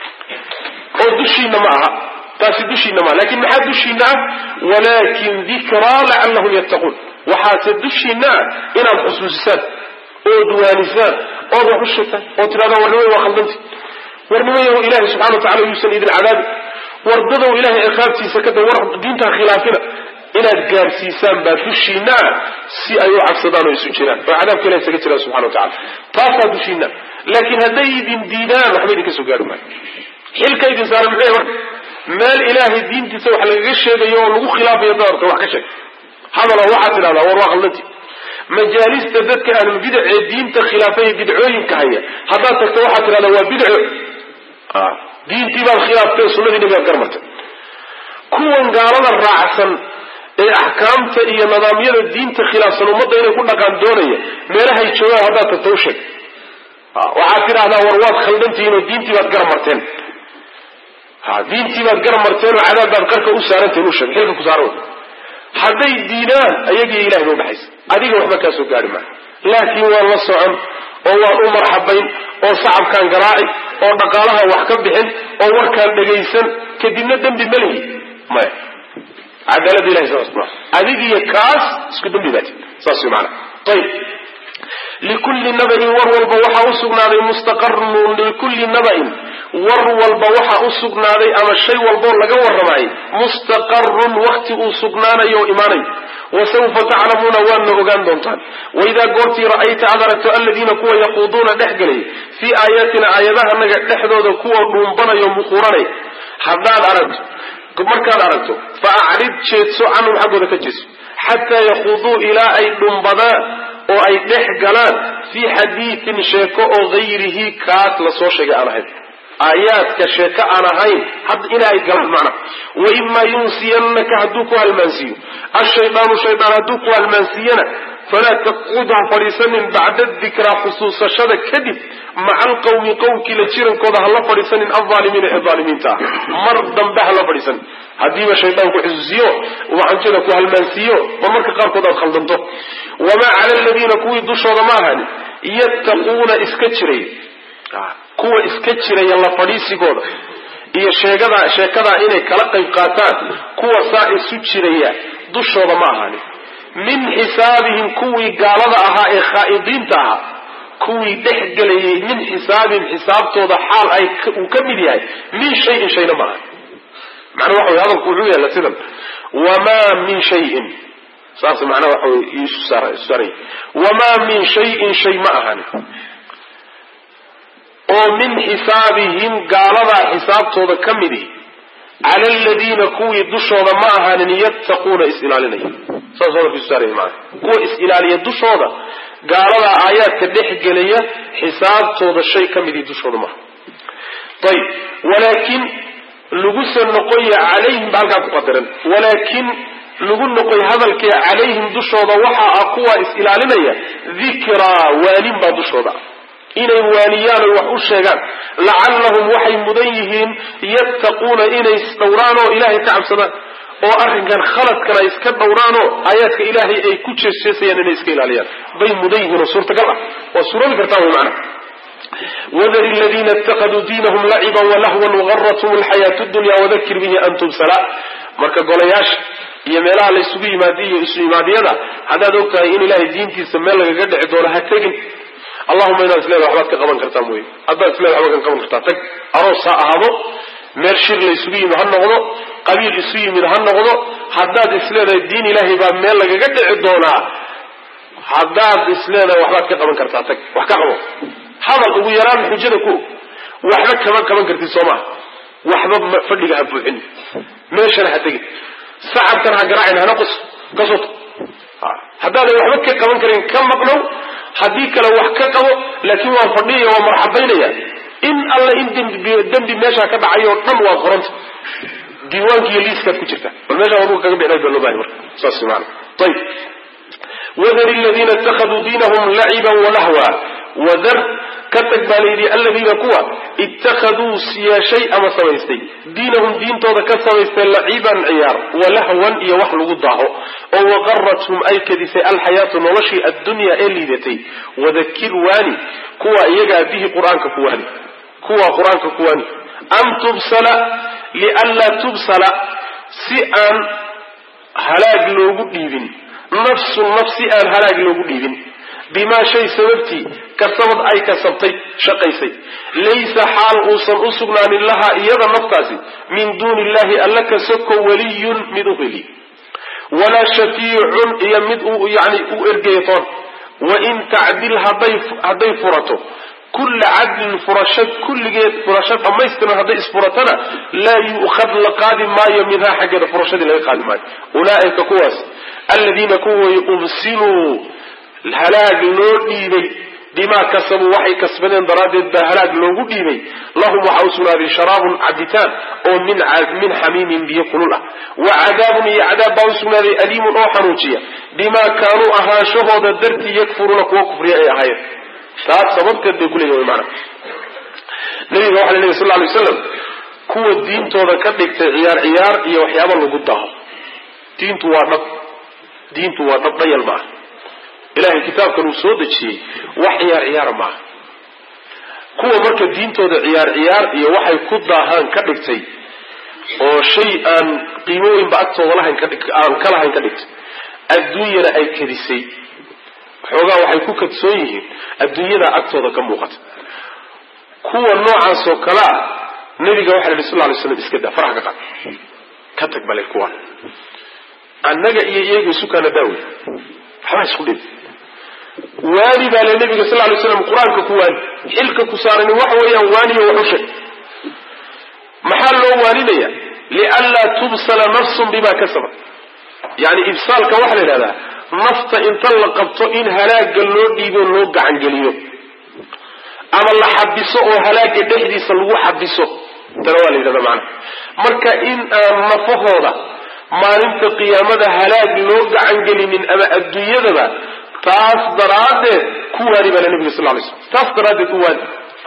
oo dushiina ma aha taasi dushiina maaha lakin maxaa dushiina ah walaakin dikraa lacallahum yattaquun waxaase dushiina ah inaad xusuusisaan ood waanisaan ood wax u sheegtaan oo tidhahdaan warnimay waa khaldanti warnimayahu ilaahay subxana wa tacala yuusan idin cadaabi wardadow ilahay ciqaabtiisa kada war diintaa khilaafina inaad gaarsiisaan baa dushiina ah si ay u cabsadaan oo isu jiraan oo cadaabka ilahi isaga jiraan subxana wa tacala taasaa dushiina laakiin hadday idin diidaan waxba idinka soo gaari maayo xilka idin saara muxuu marka meel ilaahay diintiisa wax lagaga sheegayo oo lagu khilaafayo dadarka wax ka sheeg hadalo waxaad tidhahdaa war waa khaldanti majaalista dadka ahlulbidac ee diinta khilaafaya bidcooyinka haya haddaad tagto waxaad tidhahdaa waa bidco diintii baad khilaaftay sunnadii nabigaad garmartay kuwan gaalada raacsan ee axkaamta iyo nidaamyada diinta khilaafsan ummadda inay ku dhaqaan doonaya meelahay joogaan haddaad tagto u sheeg waxaad tidhahdaa war waad khaldantihiin oo diintii baad gara marteen ha diintii baad gara marteen oo cadaab baad qarka u saarantihin u sheeg xilka ku saara hadday diidaan ayagiyo ilahay ba udhaxaysa adiga waxba kaa soo gaari maayo laakiin waan la socon oo waan u marxabayn oo sacabkaan garaaci oo dhaqaalaha wax ka bixin oo warkaan dhagaysan kadibna dembi ma lihi maya cadaalada ilahay saas ma adigiyo kaas isku dembi baati saas way maana ayib likulli nabain war walba waxaa u sugnaaday mustaqarun likulli nabain war walba waxaa u sugnaaday ama shay walboo laga warramaayay mustaqarun wakti uu sugnaanayo oo imaanayo wasawfa taclamuuna waadna ogaan doontaan waidaa goortii ra'ayta aad aragto aladiina kuwa yaquuduuna dhex gelay fii aayaatina aayadahanaga dhexdooda kuwa dhuumbanayo muquuranay haddaad aragto markaad aragto fa acrid jeedso canhum xaggooda ka jeedso xataa yaquuduu ilaa ay dhumbadaan oo ay dhex galaan fii xadiidin sheeko oo hayrihi kaas lasoo sheegay aan ahayn aayaadka sheeko aan ahayn ina ay galaan macna waimaa yunsiyannaka hadduu ku halmaansiiyo ashaydaanu shaydaan hadduu ku halmaansiiyana falaa taqcud ha fadhiisanin bacda dikraa xusuusashada kadib maca alqawmi qowmkii la jirankooda hala fadhiisanin alaalimiina ee aalimiinta ah mar dambe hala fadhiisanin haddiiba shaydaan ku xusuusiyo waxanjada ku halmaansiiyo mar marka qaarkood aad khaldanto wamaa cala aladiina kuwii dushooda ma ahani yattaquuna iska jiray kuwa iska jiraya la fadhiisigooda iyo sheegada sheekadaa inay kala qayb qaataan kuwa saa isu jiraya dushooda ma ahani min xisaabihim kuwii gaalada ahaa ee khaa'idiinta ahaa kuwii dhex gelayay min xisaabihim xisaabtooda xaal ay uu ka mid yahay min shayin shayna ma aha macnaa waxa wey hadalku wuxuu yaalla sidan wamaa min shayin saas macnaa waxa wey isu saaray wamaa min shayin shay ma ahani oo min xisaabihim gaaladaa xisaabtooda ka midi cala aladiina kuwii dushooda ma ahaanin yattaquuna is-ilaalinaya saas hadalkiisu saaraya maana kuwa is-ilaaliya dushooda gaaladaa aayaadka dhex gelaya xisaabtooda shay ka midii dushooda maaha ayib walaakin lagu soo noqoya calayhim ba halkaa ku qadaran walaakin lagu noqoy hadalkee calayhim dushooda waxa ah kuwa is-ilaalinaya dikraa waanin baa dushooda inay waaniyaan oy wax u sheegaan lacallahum waxay mudan yihiin yattaquuna inay isdhowraan oo ilaahay ka cabsadaan oo arrinkan khaladkan ay iska dhowraan oo aayaadka ilaahay ay ku jeesjeesayaan inay iska ilaaliyaan bay mudan yihiin oo suurtagal ah waa suuroobi kartaa way macana wadar ladiina itakaduu diinahum laciban walahwan wagarathum alxayaatu dunya wadakir bihi an tubsala marka golayaasha iyo meelaha la isugu yimaadiy iyo isu imaadyada haddaad og tahay in ilaahay diintiisa meel lagaga dhici doono ha tegin allahuma inaad isleeda waxbaad ka qaban kartaa mooye haddaad isleeda waxbaad ka qaban kartaa tag aroos ha ahaado meel shir la isugu yimid ha noqdo qabiil isu yimid ha noqdo haddaad isleedahay diin ilaahay baa meel lagaga dhici doonaa haddaad isleedahay waxbaad ka qaban kartaa tag wax ka qabo hadal ugu yaraan xujada ku waxba kama qaban kartid soo maha waxba fadhiga ha buuxin meeshana ha tegin sacabkan ha garaacin hana qos ka soto haddaadan waxba ka qaban karin ka maqnow haddii kale wax ka qabo laakiin waan fadhiyaya waan marxabaynaya in alle in dembi meeshaa ka dhacay oo dhan waad qoranta diiwaankiiyo liiskaad ku jirta bal meeshaa waduga kaga bixinay baa loo bahay marka saas maana ayib wadar aladiina itakaduu diinahum laciban walahwa wadar ka tag baa layidhi aladiina kuwa ittakhaduu yeeshay ama samaystay diinahum diintooda ka samaystay laciban ciyaar walahwan iyo wax lagu daaho oo waqarathum ay kadisay alxayaatu noloshii addunya ee liidatay wadakir waani kuwa iyagaa bihi qur-aanka ku waani kuwa qur-aanka ku waani an tubsala lianlaa tubsala si aan halaag loogu dhiibin nafsun naf si aan halaag loogu dhiibin bimaa shay sababtii kasabad ay kasabtay shaqaysay laysa xaal uusan u sugnaanin lahaa iyada naftaasi min duuni illahi alla ka soko waliyun mid u heli walaa shafiicun iyo mid uu yani u ergeytoon wain tacdil hadday furato kulla cadlin furasho kulligeed furasho dhammaystiran hadday isfuratana laa yu'khad la qaadi maayo minhaa xaggeeda furashadii laga qaadi maayo ulaaika kuwaas aladiina kuway ubsiluu halaag loo dhiibay bimaa kasabuu waxay kasbadeen daraaddeed baa halaag loogu dhiibay lahum waxaa u sugnaaday sharaabun cabitaan oo min min xamiimin biyo kulul ah wa cadaabun iyo cadaab baa u sugnaaday aliimun oo xanuujiya bimaa kaanuu ahaanshahooda dartii yakfuruuna kuwa kufriya ay ahaayeen taas sababteed bay kuleeyihin wy maana nabiga waxa la lehy sal lay waslam kuwa diintooda ka dhigtay ciyaar ciyaar iyo waxyaaba lagu daaho diintu waa dhab diintu waa dhab dhayal maaha ilahay kitaabkan uu soo dejiyey wax ciyaar ciyaara maaha kuwa marka diintooda ciyaar ciyaar iyo waxay ku daahaan ka dhigtay oo shay aan qiimo weynba agtooda lahayn aan ka lahayn ka dhigtay adduunyana ay kadisay xoogaa waxay ku kadsoon yihiin adduunyada agtooda ka muuqata kuwa noocaasoo kale ah nabiga waxa la yidhi sal ly slam iska daa faraha ka qaad ka tag bale kuwa annaga iyo iyaga isukaana daawe waxbaa isku dhib waani baa le nabiga sal lay slam qur-aanka ku waani xilka ku saarani waxa weeyaan waaniyo wax u sheeg maxaa loo waaninaya lianlaa tubsala nafsun bima kasabat yani ibsaalka waxaa la yidhahdaa nafta inta la qabto in halaaga loo dhiibo loo gacangeliyo ama la xabiso oo halaaga dhexdiisa lagu xabiso tana waa la yidhahda macana marka in aan nafahooda maalinta qiyaamada halaag loo gacangelinin ama adduunyadaba taas daraaddeed ku waani baa nabiga sal lay slam taas daraaddeed ku waani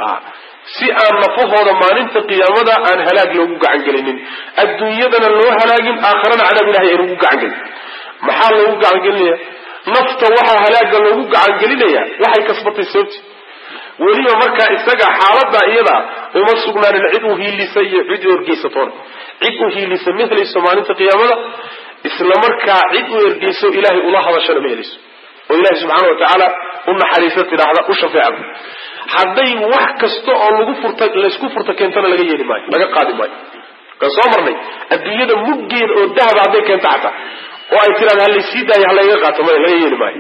si aan nafahooda maalinta qiyaamada aan halaag loogu gacangelinin adduunyadana loo halaagin aakharana cadaab ilahay aan ugu gacangelin maxaa loogu gacangelinaya nafta waxaa halaaga loogu gacangelinaya waxay kasbatay sababti weliba markaa isaga xaalada iyada uma sugnaanin cid u hiilisa iyo cid u ergeysatoona cid u hiilisa ma helayso maalinta qiyaamada isla markaa cid u ergeyso ilaahay ula hadashana ma helayso oo ilahay subxaana wa tacaala u naxariisa tidhaahda u shafeecda hadday wax kasta oo lagu furta laysku furta keentana laga yeeli maayo laga qaadi maayo kan soo marnay adduunyada muggeeda oo dahaba hadday keento xataa oo ay tiraada halaysii daayo halayga qaato maya laga yeeli maayo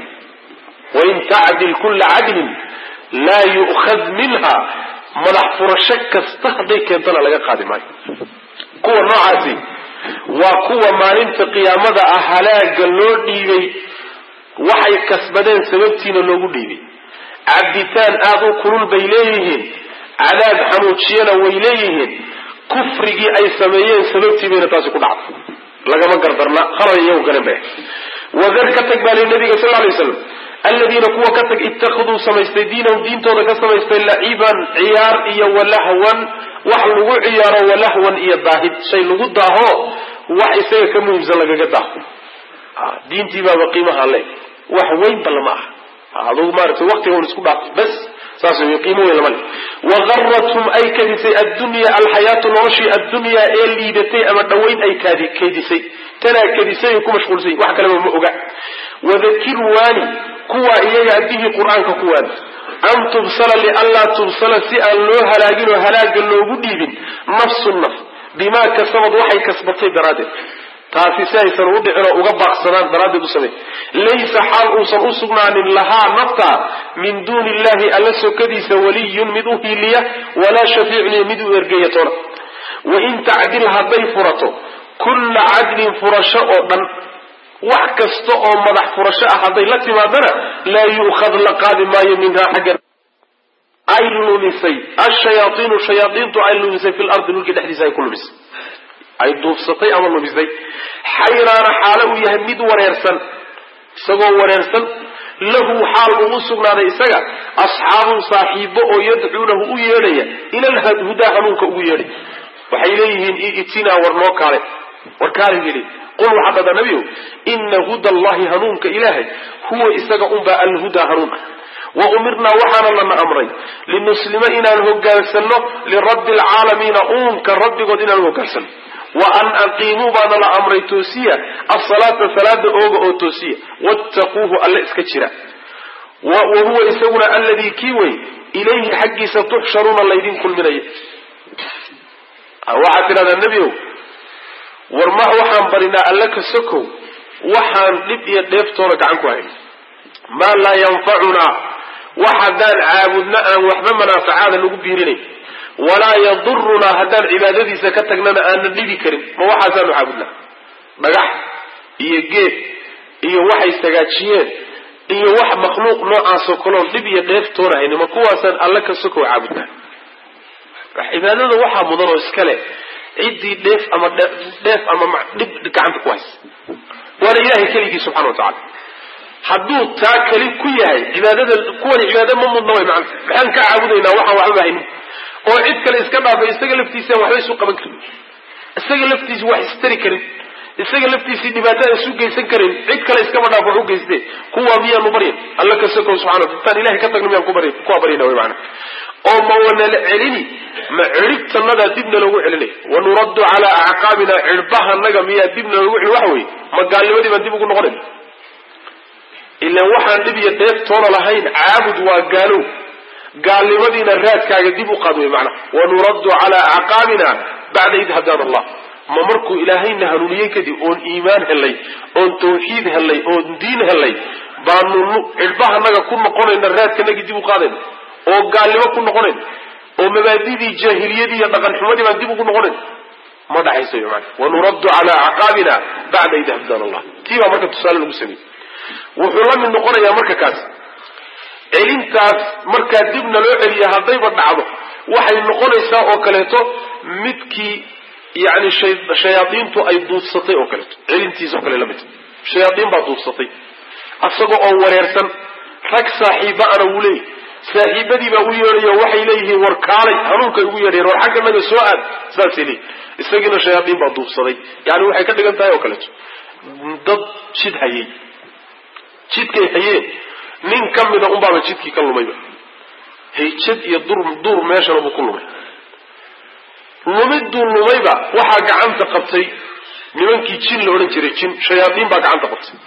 wain tacdil kulla cadlin laa yu'khad minha madax furasho kasta hadday keentana laga qaadi maayo kuwa noocaasi waa kuwa maalinta qiyaamada ah halaaga loo dhiibay waxay kasbadeen sababtiina loogu dhiibay cabitaan aada u kulul bay leeyihiin cadaab xanuujiyana way leeyihiin kufrigii ay sameeyeen sababtii bayna taasi ku dhacday lagama gardarna halal iyagu garan ba wadar ka tag baa li nabiga sal lay waslam aladiina kuwa ka tag ittakhaduu samaystay diinahum diintooda ka samaystay laciban ciyaar iyo walahwan wax lagu ciyaaro walahwan iyo daahid shay lagu daaho wax isaga ka muhiimsan lagaga daaho diintii baaba qiimaha le wax weynba lama aha adugu maaragtay waqtiga un isku dhaaf bas saas wey qiimo weyn lama le wagarathum ay kadisay addunya alxayaatu noloshii addunyaa ee liidatay ama dhawayn ay kaadi kaydisay tanaa kadisay ku mashquulsay wax kaleba ma oga wadakir waani kuwa iyaga bihii qur-aanka ku waani an tubsala lianlaa tubsala si aan loo halaagin oo halaaga loogu dhiibin nafsu naf bimaa kasabad waxay kasbatay daraaddeed taasi si aysan u dhicin oo uga baaqsadaan daraaddeed u samey laysa xaal uusan u sugnaanin lahaa nafta min duuni illahi alla sokadiisa waliyun mid u hiiliya walaa shafiicun iyo mid u ergeeya toona wain tacdil hadday furato kulla cadlin furasho oo dhan wax kasta oo madax furasho ah hadday la timaadana laa yu'khad la qaadi maayo minhaa xagga ay lumisay ashayaaiinu shayaaiintu ay lumisay fi lardi dhulkii dhexdiisa ay ku lumisay ay duufsatay ama lumisay xayraana xaalo uu yahay mid wareersan isagoo wareersan lahu xaal uu u sugnaaday isaga asxaabun saaxiibo oo yadcuunahu u yeedhaya ila lhudaa hanuunka ugu yeedhay waxay leeyihiin itinaa war noo kaale war kaale yidhi qul waxaa dhada nabiyow ina huda allahi hanuunka ilaahay huwa isaga unbaa alhudaa hanuun ah wa umirnaa waxaana lana amray linuslima inaan hogaansanno lirabbi alcaalamiina uunka rabbigood inaan hogaansanno wa an aqiimuu baana la amray toosiya asalaata salaada ooga oo toosiya wattaquuhu alle iska jira wa huwa isaguna alladii kii wey ilayhi xaggiisa tuxsharuuna laydin kulminaya waxaad tidhahdaa nebiow war ma waxaan barinaa alle ka sokow waxaan dhib iyo dheeftoona gacan ku hayn maa laa yanfacunaa wax haddaan caabudno aan waxba manaafacaada lagu biirinayn walaa yadurunaa haddaan cibaadadiisa ka tagnana aanan dhibi karin ma waxaasaanu caabudnaa dhagax iyo geed iyo waxay sagaajiyeen iyo wax makhluuq noocaasoo kaleon dhib iyo dheef toonahayni ma kuwaasaan alle ka sokow caabudnaa cibaadada waxaa mudan oo iska leh ciddii dheef ama dheef ama dhib gacanta ku haysa waana ilahay keligii subxana wa tacala hadduu taa keli ku yahay cibaadada kuwani cibaada ma mudna way macana maxaan ka caabudaynaa waxaan waxba haynin oo cid kale iska dhaafay isaga laftiisaan waxba isu qaban karin isaga laftiisi wax istari karin isaga laftiisii dhibaato aan isu geysan karin cid kale iskaba dhaaf wax u geyste kuwaa miyaanu baryan alla ka sokow subxana intaan ilahay ka tagna miyaan ku barya kuwaa baryana way macana oo ma wanala celini ma ciribtanadaa dibna loogu celinay wanuraddu calaa acqaabina cirbahanaga miyaa dibna loogu celin waxa weye ma gaalnimadii baan dib ugu noqonayn ilaan waxaan dhib iyo dheef toona lahayn caabud waa gaalow gaalnimadiina raadkaaga dib u qaad wey macnaha wanuraddu calaa acqaabina bacda id hadaana allah ma markuu ilaahayna hanuuniyey kadib oon iimaan helay oon tawxiid helay oon diin helay baanu cirbahanaga ku noqonayna raadkanagii dib u qaadayna oo gaalnimo ku noqonayn oo mabaadidii jaahiliyadii iyo dhaqan xumadii baan dib ugu noqonayn ma dhaxayso wy maana wanuraddu calaa acqaabina bacda id hadaana allah tii baa marka tusaale lagu sameeyey wuxuu la mid noqonayaa marka kaas celintaas markaa dibna loo celiya haddayba dhacdo waxay noqonaysaa oo kaleeto midkii yani shayaadiintu ay duufsatay oo kaleeto celintiisao kale la mid shayaadiin baa duufsatay asagoo oo wareersan rag saaxiiba ana wuu leeyahy saaxiibadii baa u yeedhayo waxay leeyihiin war kaalay hanuunkay ugu yeedhayeen war xagga naga soo aad saasay leeyihin isagiina shayaadiin baa duufsaday yani waxay ka dhigan tahay oo kaleeto dad jid hayay jidkay hayeen nin ka mida unbaaba jidkii ka lumayba hayjad iyo dur duur meeshana buu ku lumay lumiduu lumayba waxaa gacanta qabtay nimankii jin la odhan jiray jin shayaadiin baa gacanta qabtay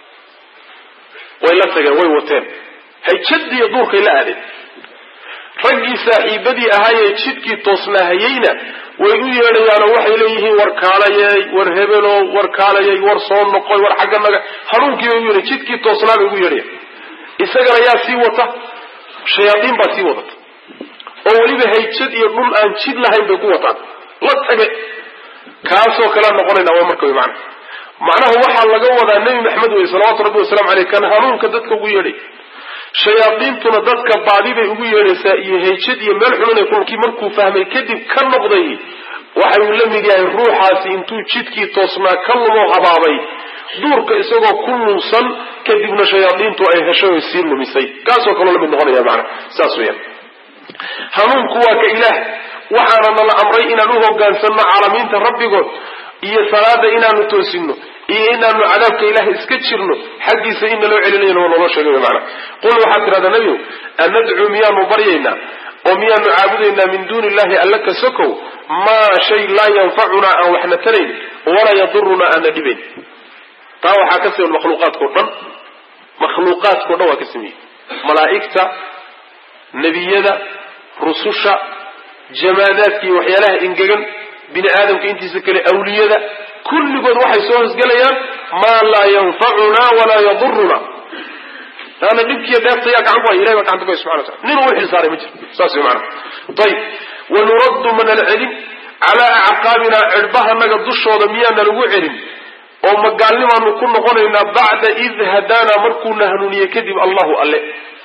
way la tageen way wateen hayjadiiyo duurkay la aadeen raggii saaxiibadii ahaayee jidkii toosnaahayeyna way u yeedhayaanoo waxay leeyihiin war kaalayey war hebelo war kaalayey war soo noqoy war xagga naga hanuunkii bay u yeedhay jidkii toosnaa bay ugu yeedhayan isagana yaa sii wata shayaadiin baa sii wadata oo weliba hayjad iyo dhul aan jid lahayn bay ku wataan la tage kaasoo kalea noqonayna waa marka wy macana macnaha waxaa laga wadaa nebi maxamed wey salawatu rabbi wasalamu aleyh kan hanuunka dadka ugu yeedhay shayaadiintuna dadka baadi bay ugu yeedhaysaa iyo hayjad iyo meel xununay kulkii markuu fahmay kadib ka noqday waxa uu la mid yahay ruuxaasi intuu jidkii toosnaa ka lumoo habaabay duurka isagoo ku lunsan kadibna shayaadiintu ay heshay oy sii lumisay kaasoo kaloo la mid noqonaya macana saas weyaan hanuunku waa ka ilaah waxaana nala amray inaan u hogaansanno caalamiinta rabbigood iyo salaada inaanu toosino iyo inaanu cadaabka ilaah iska jirno xaggiisa in naloo celinayna waa naloo sheegay maana qul waxaad tidhahdaa nebigu anadcuu miyaanu baryaynaa oo miyaanu caabudaynaa min duuni illahi alla ka sokow maa shay laa yanfacunaa aan waxna tarayn walaa yadurunaa aana dhibayn taa waxaa ka siman makhluuqaadkao dhan makhluuqaadkao dhan waa ka sameeyey malaa'igta nebiyada rususha jamaadaadka iyo waxyaalaha engegan bini aadamka intiisa kale awliyada kulligood waxay soo hosgelayaan maa laa yanfacunaa walaa yaduruna taana dhibkiiyo dheefta yaa gacan ku haya ilahay baa gacanta ku haya subxana watala nin uu xilsaaray ma jiro saas way maana ayib wanuraddu manala celin calaa acqaabinaa cirhbahanaga dushooda miyaana lagu celin oo magaalnimaanu ku noqonaynaa bacda id hadaanaa markuuna hanuuniyey kadib allahu alle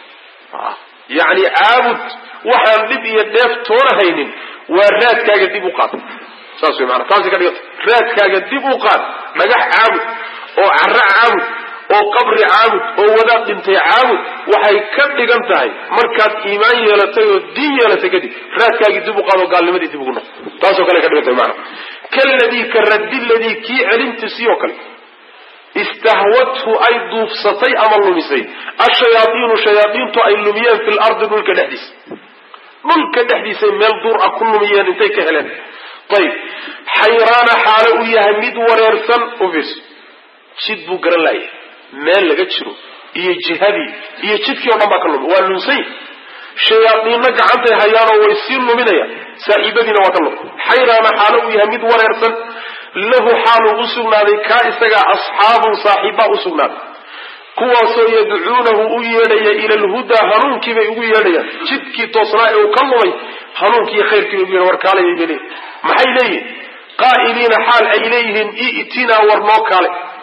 yacni caabud waxaan dhib iyo dheef toona haynin waa raadkaaga dib u qaad saas way maana taasi ka dhiganta raadkaaga dib u qaad dhagax caabud oo cara caabud oo qabri caabud oo wadaad dhintay caabud waxay ka dhigan tahay markaad iimaan yeelatay oo diin yeelatay kadib raadkaagii dib u qaad oo gaalnimadii dib ugu noq taasoo kale ka dhigan tahay maana kaladii ka raddi ladii kii celintiisii oo kale istahwadhu ay duufsatay ama lumisay ashayaaiinu shayaaiintu ay lumiyeen fi lardi dhulka dhexdiisa dhulka dhexdiisay meel duur ah ku lumiyeen intay ka heleen ayib xayraana xaalo uu yahay mid wareersan u fiirso jid buu garan laayay meel laga jiro iyo jihadii iyo jidkii o dhan baa ka lumi waa lunsay shayaadiinna gacantay hayaanoo way sii luminayaan saaxiibadiina waa ka lumi xayraana xaalo uu yahay mid wareersan lahu xaaluu u sugnaaday kaa isagaa asxaabun saaxiibbaa u sugnaaday kuwaasoo yadcuunahu u yeedhaya ila alhudaa hanuunkii bay ugu yeedhayaan jidkii toosnaa ee uu ka lumay hanuunkiiyo khayrkii bay ugu yeedhan war kaalay bay leeyihin maxay leeyihin qaa'iliina xaal ay leeyihiin i'tinaa war noo kaale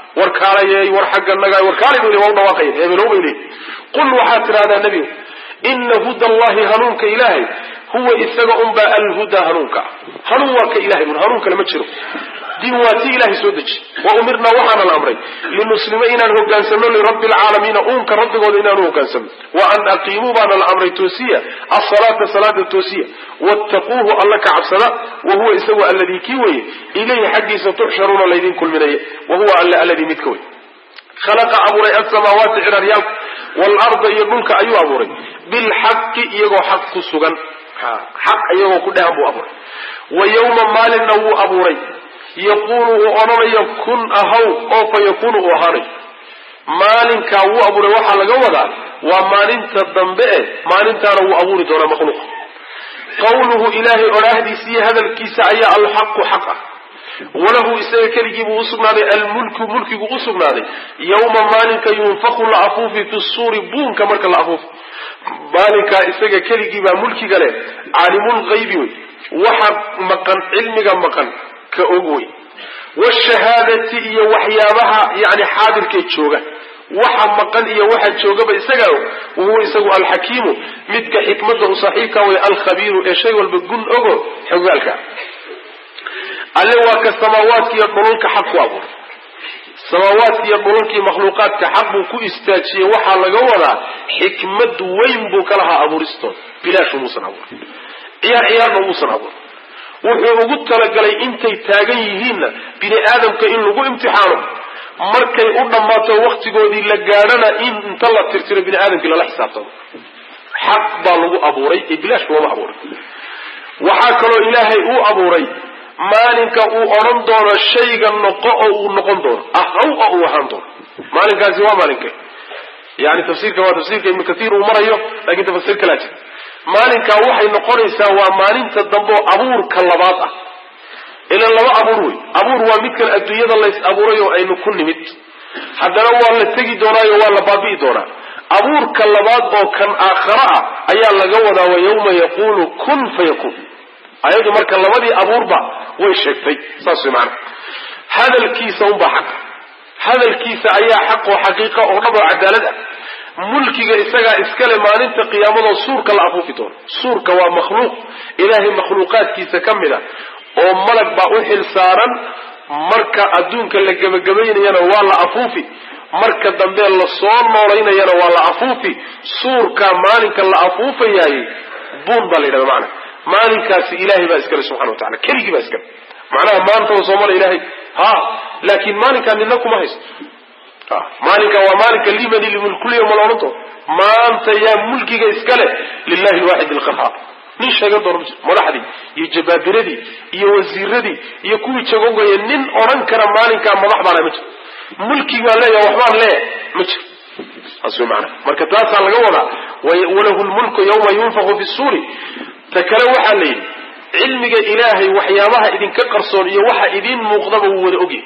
war kaalayey war xagga naga war kaalay bay waa u dhawaaqayan hebelow bay leeyihin qul waxaad tidhahdaa nebigu ina huda allahi hanuunka ilaahay huwa isaga unbaa alhudaa hanuunka hanuun waa ka ilahay un hanuun kale ma jiro diin waa ti ilahay soo deji wa umirnaa waxaana la amray linuslima inaan hogaansamno lirabbi alcaalamiina uunka rabbigooda inaanu hogaansamno wa an aqiimuu baana la amray toosiya asalaata salaada toosiya wattaquuhu alla ka cabsada wa huwa isagu alladii kii weye ilayhi xaggiisa tuxsharuuna laydin kulminaya wa huwa alla alladii midka wey khalaqa abuuray asamaawaati ciraryaalka waalarda iyo dhulka ayuu abuuray bilxaqi iyagoo xaq ku sugan xaq iyagoo ku dhehan buu abuuray wa yowma maalinna wuu abuuray yaquulu uu odhanayo kun ahaw oo fa yakuunu uu ahaanayo maalinkaa wuu abuuray waxaa laga wadaa waa maalinta dambe eh maalintaana wuu abuuri doonaa makhluuq qawluhu ilaahay odhaahdiisa iyo hadalkiisa ayaa alxaqu xaq ah walahu isaga keligii buu usugnaaday almulku mulkigu u sugnaaday yowma maalinka yunfaku la afuufi fi suuri buunka marka la afuufo maalinkaa isaga keligii baa mulkiga leh caalimulgaybi wey waxa maqan cilmiga maqan ka og wey washahaadati iyo waxyaabaha yani xaadirkee jooga waxa maqan iyo waxa joogaba isagaa og wahuwa isagu alxakiimu midka xikmada u saaxiibka way alkhabiiru ee shay walba gun ogo xogaalka alle waa ka samaawaadka iyo dhulalka xaq ku abuuray samaawaadka iyo dhulalkii makhluuqaadka xaq buu ku istaajiyey waxaa laga wadaa xikmad weyn buu ka lahaa abuuristooda bilaash umuusan abuurin ciyaar ciyaarna umuusan abuurin wuxuu ugu talagalay intay taagan yihiinna bini aadamka in lagu imtixaano markay u dhammaato waktigoodii la gaadhana in inta la tirtiro bini aadamkii lala xisaabtamo xaq baa lagu abuuray ee bilaash looma abuuray waxaa kaloo ilaahay uu abuuray maalinka uu odhan doono shayga noqo oo uu noqon doono ahaw oo uu ahaan doono maalinkaasi waa maalinke yani tafsiirka waa tafsiirka ibnu kaiir uu marayo lakin tafsiir kalaa jira maalinkaa waxay noqonaysaa waa maalinta dambe oo abuurka labaad ah ilan laba abuur wey abuur waa midkan adduunyada lays abuuray oo aynu ku nimid haddana waa la tegi doonaayo waa la baabi'i doonaa abuurka labaad oo kan aakhara ah ayaa laga wadaa wa yawma yaquulu kun fayakun ayadu marka labadii abuurba way sheegtay saas way maana hadalkiisa unbaa xaq hadalkiisa ayaa xaq oo xaqiiqa oo dhab oo cadaalad ah mulkiga isagaa iskale maalinta qiyaamadoo suurka la afuufi doono suurka waa makhluuq ilaahay makhluuqaadkiisa ka mid a oo malag baa u xil saaran marka adduunka la gebagabaynayana waa la afuufi marka dambe la soo noolaynayana waa la afuufi suurka maalinka la afuufayaayey buun baa la yidhahda macana maalinkaasi ilahay baa iskale subxana wa tacala keligii baa iskale macnaha maanta soo mara ilahay ha laakiin maalinkaa nina kuma haysto maalinka waa maalinka limani limulkulyawma la odhan doono maanta yaa mulkiga iskale lilahi lwaxid alqahaar nin sheegan doona majiro madaxdii iyo jabaabiradii iyo wasiiradii iyo kuwii jagogaya nin odhan kara maalinkaa madax baana ma jiro mulki baan leeyaha waxbaan leeyahay ma jiro saas way maanaa marka taasaa laga wadaa walahu lmulku yawma yunfaku fi suuri ta kale waxaa la yidhi cilmiga ilaahay waxyaabaha idinka qarsoon iyo waxa idiin muuqdaba wuu wada ogyahay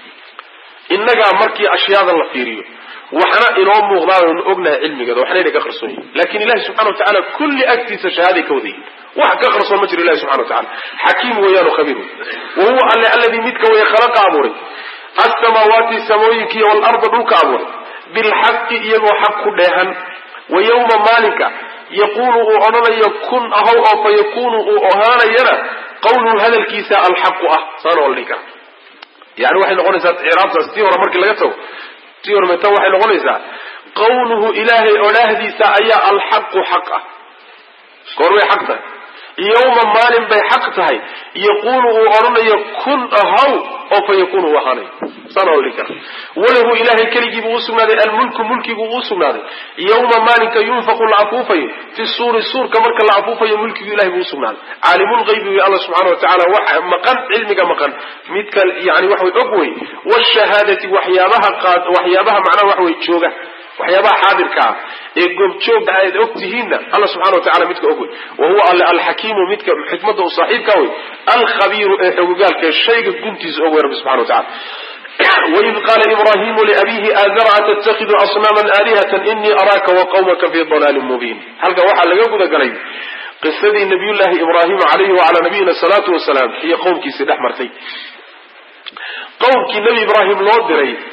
innagaa markii ashyaada la fiiriyo waxna inoo muuqdaanu ognahay cilmigeeda waxna inay ka qarsoon yihin lakin ilahi subxana wa tacala kulli agtiisa shahaaday ka wadayihin wax ka qarsoon ma jiro ilahi subxana wa tacala xakiim weeyaanu khabiir wey wa huwa alle alladii midka weye khalaqa abuuray alsamaawaati samooyinkiiyo waalarda dhulka abuuray bilxaqi iyagoo xaq ku dheehan wa yawma maalinka yaquulu uu odhanayo kun ahow oo fa yakunu uu ahaanayana qawluhu hadalkiisa alxaqu ah saana waa la dhihi kara yani waxay noqonaysaa ciraabtaas tii hore markii laga tago tii hore meta waxay noqonaysaa qawluhu ilaahay odhaahdiisa ayaa alxaqu xaq ah goor way xaq tahay yawma maalin bay xaq tahay yaquulu uu odhanayo kun ahaw oo fa yakunu uu ahaanayo saana waa la dhihi kara walahu ilahay keligii buu usugnaaday almulku mulkigu uu usugnaaday yawma maalinka yunfaqu la afuufayo fi suuri suurka marka la afuufayo mulkigu ilahay buu usugnaaday caalimulgaybi wey alla subxana wa tacala waxa maqan cilmiga maqan midka yani waxa way og wey washahaadati waxyaabaha qaad waxyaabaha macnaha waxa way jooga waxyaabaha xaadirka ah ee goobjooga aad og tihiinna alla subxana wa tacala midka og wey wa huwa alle alxakiimu midka xikmadda u saaxiibka wey alkhabiiru ee xogogaalka ee shayga guntiisa og wey rabbi subxana wa tacala waid qaala ibrahimu liabihi aazara atattakidu asnaaman aalihatan inii araaka wa qawmaka fi dalaalin mubiin halkan waxaa laga guda galay qisadii nabiyullaahi ibraahim calayhi wacalaa nabiyina salaatu wasalaam iyo qowmkiisii dhex martay qowmkii nebi ibraahim loo diray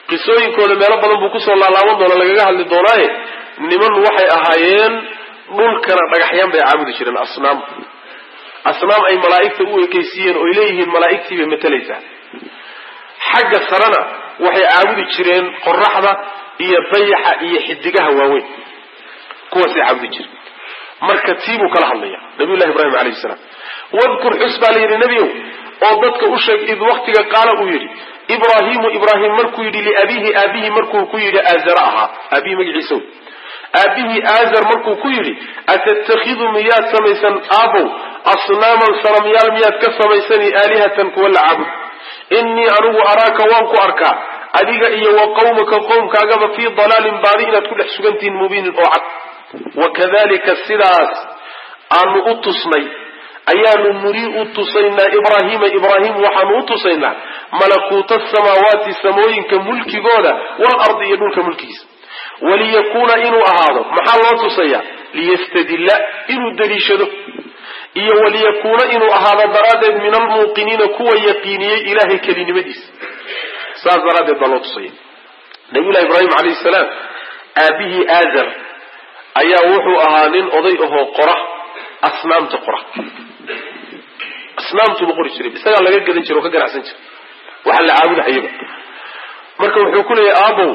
qisooyinkooda meelo badan buu kusoo laalaaban doona lagaga hadli doonaaye niman waxay ahaayeen dhulkana dhagaxyaan bay caabudi jireen asnaam asnaam ay malaa'igta u ekaysiiyeen oy leeyihiin malaa'igtii bay matalaysaa xagga sarena waxay caabudi jireen qoraxda iyo dayaxa iyo xidigaha waaweyn kuwaasay caabudi jireen marka tii buu kala hadlaya nabiyullahi ibraahim calayhi salaam wadkur xus baa la yidhi nebiyow oo dadka u sheeg id waktiga qaala uu yidhi ibraahimu ibraahim markuu yidhi liabiihi aabihi markuu ku yidhi aazara ahaa aabihi magaciisa wey aabihii aazar markuu ku yidhi atattakhidu miyaad samaysan aabow asnaaman sanamyaal miyaad ka samaysani aalihatan kuwa la caabud innii anigu araaka waan ku arkaa adiga iyo wa qawmaka qowmkaagaba fii dalaalin baadi inaad ku dhex sugantihiin mubiinin oo cad wakadalika sidaas aanu u tusnay ayaanu nurii u tusaynaa ibraahiima ibraahim waxaanu u tusaynaa malakuuta samaawaati samooyinka mulkigooda walardi iyo dhulka mulkigiisa waliyakuuna inuu ahaado maxaa loo tusaya liyastadilla inuu daliishado iyo waliyakuuna inuu ahaado daraaddeed min almuuqiniina kuwa yaqiiniyey ilaahay kelinimadiisa saas daraaddeed baa loo tusaya nabiyullahi ibraahim calayhi salaam aabihii aazar ayaa wuxuu ahaa nin oday ahoo qora asnaamta qora asnaamtuba qori jiray isagaa laga gadan jira oo ka ganacsan jira waxa la caabudahayaba marka wuxuu ku leeyahy aabow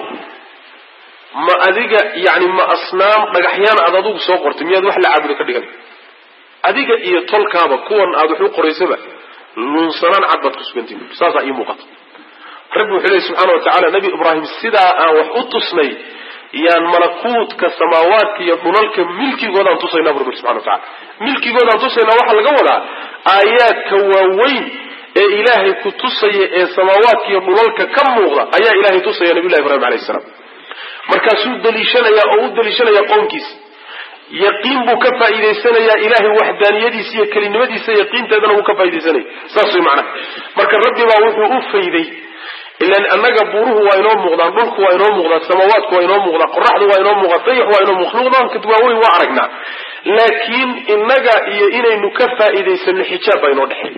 ma adiga yani ma asnaam dhagaxyaan aad adigu soo qortay miyaad wax la caabudo ka dhigan adiga iyo tolkaaba kuwan aad wax u qoraysaba luunsanaan cad baad ku sugantihin saasaa ii muuqata rabbi wuxuu leey subxaana watacaala nabi ibraahim sidaa aan wax u tusnay yaan malakuutka samaawaadka iyo dhulalka milkigoodaan tusaynaa bu rabbi subxana watacala milkigoodaan tusaynaa waxaa laga wadaa aayaadka waaweyn ee ilaahay ku tusaya ee samaawaadka iyo dhulalka ka muuqda ayaa ilaahay tusaya nabiyullahi ibrahim alayhi salaam markaasuu daliishanayaa oo u daliishanayaa qoomkiisa yaqiin buu ka faa'iidaysanayaa ilaahay waxdaaniyadiisa iyo kelinimadiisa yaqiinteedana wuu ka faaidaysanaya saas way macnaha marka rabbi baa wuxuu u fayday ilan annaga buuruhu waa inoo muuqdaan dhulku waa inoo muuqdaa samaawaadku waa inoo muuqdaa qoraxdu waa inoo muuqdaa dayax waa inoo makhluuqdaanka waaweyn waa aragnaa laakiin innaga iyo inaynu ka faa'iidaysano xijaab baa inoo dhexeey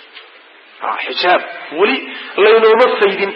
xijaab weli laynooma faydin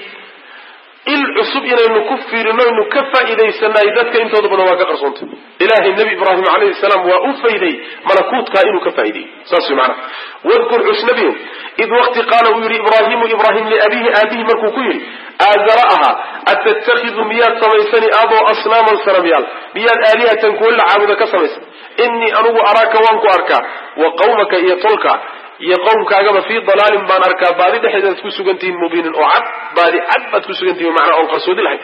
il cusub inaynu ku fiirino aynu ka faa'iidaysanaay dadka intooda badan waa ka qarsoontay ilaahay nebi ibraahim calayhi salaam waa u fayday malakuutkaa inuu ka faa'ideeyey saas way macanaha wadkur cusnabiyo id waqti qaala uu yidhi ibraahimu ibraahim liabihi aabihi markuu ku yidhi aazara ahaa atattakhidu miyaad samaysani aaboo asnaaman sanamyaal miyaad aalihatan kuwa la caabuda ka samaysan innii anugu araaka waan ku arkaa wa qawmaka iyo tolka iyo qowmkaagaba fii dalaalin baan arkaa baadi dhexdeedaad ku sugantihiin mubiinin oo cad baadi cad baad ku sugantihin macnaa oon qarsoodi lahayn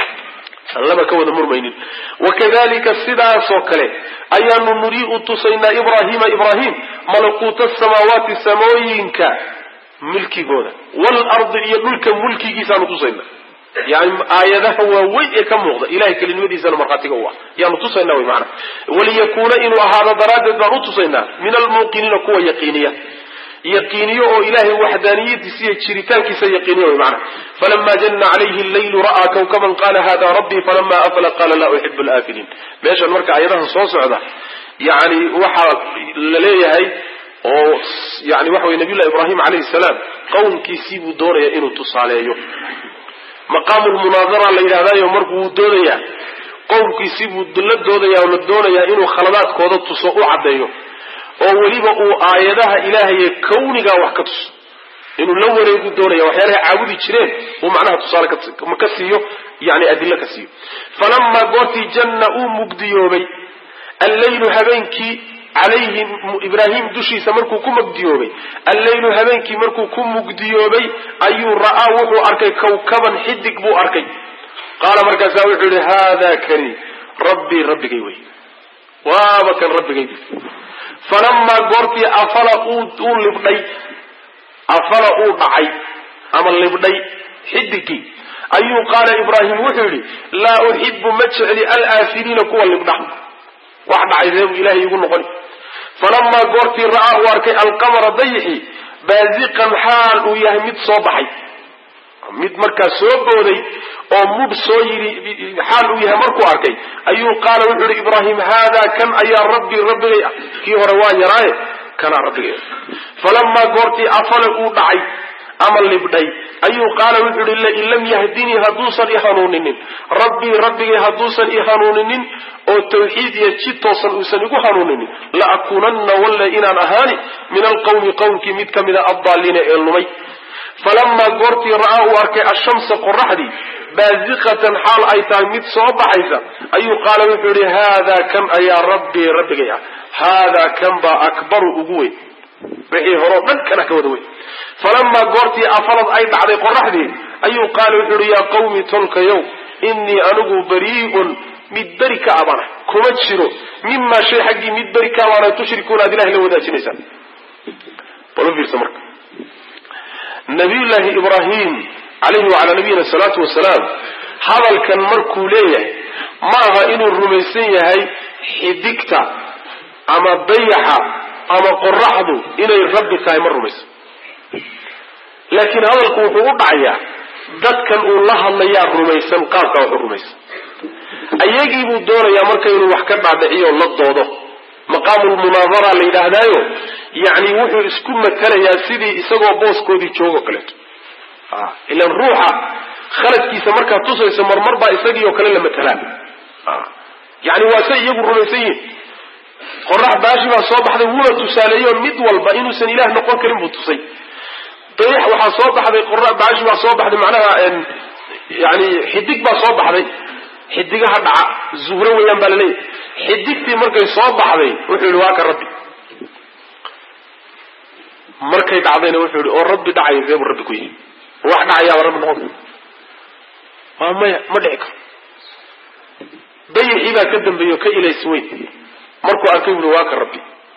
laba ka wada murmaynin wakadalika sidaasoo kale ayaanu nurii u tusaynaa ibraahiima ibraahim malakuuta samaawaati samooyinka milkigooda waalardi iyo dhulka mulkigiisaanu tusaynaa yani aayadaha waaweyn ee ka muuqda ilahay kelinimadiisana markhaatiga u ah yaanu tusaynaa wy maana waliyakuuna inuu ahaado daraaddeed baan u tusaynaa min almuuqiniina kuwa yaqiiniya yaqiiniyo oo ilaahay waxdaaniyadiisa iyo jiritaankiisa yaqiiniya wy maana falama janna calayhi llaylu ra'aa kawkaban qala hada rabbii falama afla qala laa uxibu laafiliin meeshan marka aayadaha soo socda yani waxaa la leeyahay oo yani waxa wey nabiyullahi ibraahim calayhi salaam qowmkiisii buu doonaya inuu tusaaleeyo maqaamu lmunaadara la yidhahdaayo marku wuu doodayaa qowmkiisii buu la doodayaa oo la doonayaa inuu khaladaadkooda tuso u caddeeyo oo weliba uu aayadaha ilaahaye kawnigaa wax ka tuso inuu la wareegu doonaya waxyaalahay caabudi jireen uu macnaha tusaale ka siiyo yani adilo ka siiyo falamaa goortii janna uu mugdiyoobay alleylu habeenkii calayhi ibraahim dushiisa markuu ku mugdiyoobay alleylu habeenkii markuu ku mugdiyoobay ayuu ra'aa wuxuu arkay kawkaban xidig buu arkay qaala markaasaa wuxuu yihi haada kani rabbii rabbigay wey waaba kan rabbigay falamaa goortii afala uu libdhay afala uu dhacay ama libdhay xidigii ayuu qaala ibraahim wuxuu yidhi laa uxibu ma jecli alaafiliina kuwa libdha wax dhacay reebu ilahay igu noqoni falamaa goortii ra'aa uu arkay alqamara dayixi baaziqan xaal uu yahay mid soo baxay mid markaa soo booday oo mudh soo yidhi xaal uu yahay markuu arkay ayuu qaala wuxuu yihi ibraahim haadaa kan ayaa rabbii rabbigay ah kii hore waan yaraaye kanaa rabbigay falamaa goortii afala uu dhacay ama libdhay ayuu qaala wuxuu ihi lain lam yahdinii hadduusan i hanuuninin rabbii rabbigay hadduusan i hanuuninin oo tawxiid iyo jid toosan uusan igu hanuuninin la akuunanna walle inaan ahaani min alqawmi qowmkii mid ka mida addaaliina ee lumay falamaa goortii ra'aa uu arkay ashamsa qoraxdii baaziqatan xaal ay tahay mid soo baxaysa ayuu qaala wuxuu yihi haadaa kan ayaa rabbii rabbigay ah haadaa kan baa akbaru ugu weyn wixii horeo dhan kana ka wada weyn falamaa goortii afalad ay dhacday qoraxdii ayuu qaala wuxuu yihi yaa qawmi tolkayow innii anigu barii'un mid beri ka abana kuma jiro mimaa shay xaggii mid beri ka abaana tushrikuuna aad ilahay la wadaajinaysaan bal u fiirsa marka nabiyullaahi ibraahim calayhi wacalaa nabiyina salaatu wasalaam hadalkan markuu leeyahay ma aha inuu rumaysan yahay xidigta ama dayaxa ama qoraxdu inay rabbi tahay ma rumaysan laakiin hadalku wuxuu u dhacayaa dadkan uu la hadlayaa rumaysan qaabka wax u rumaysan ayagii buu doonayaa marka inuu wax ka dhaadhiciyo la doodo maqaamulmunaadara la yidhaahdaayo yacni wuxuu isku matalayaa sidii isagoo booskoodii joogo kaleeto ilan ruuxa khaladkiisa markaad tusayso marmar baa isagii oo kale la matalaan yani waa say iyagu rumaysan yihin qorax baashi baa soo baxday wuuna tusaaleeyo mid walba inuusan ilaah noqon karin buu tusay dayax waxaa soo baxday qora baashi baa soo baxday macnaha yani xidig baa soo baxday xidigaha dhaca zuhro weeyaan baa laleeyahy xidigtii markay soo baxday wuxuu yihi waa ka rabbi markay dhacdayna wuxuu yihi oo rabbi dhacay seebuu rabbi ku yihi wax dhacayaaba rabbi noqon waa maya ma dhici karo dayaxii baa ka dambeeyey oo ka ilays weyn markuu arkay buui waa ka rabbi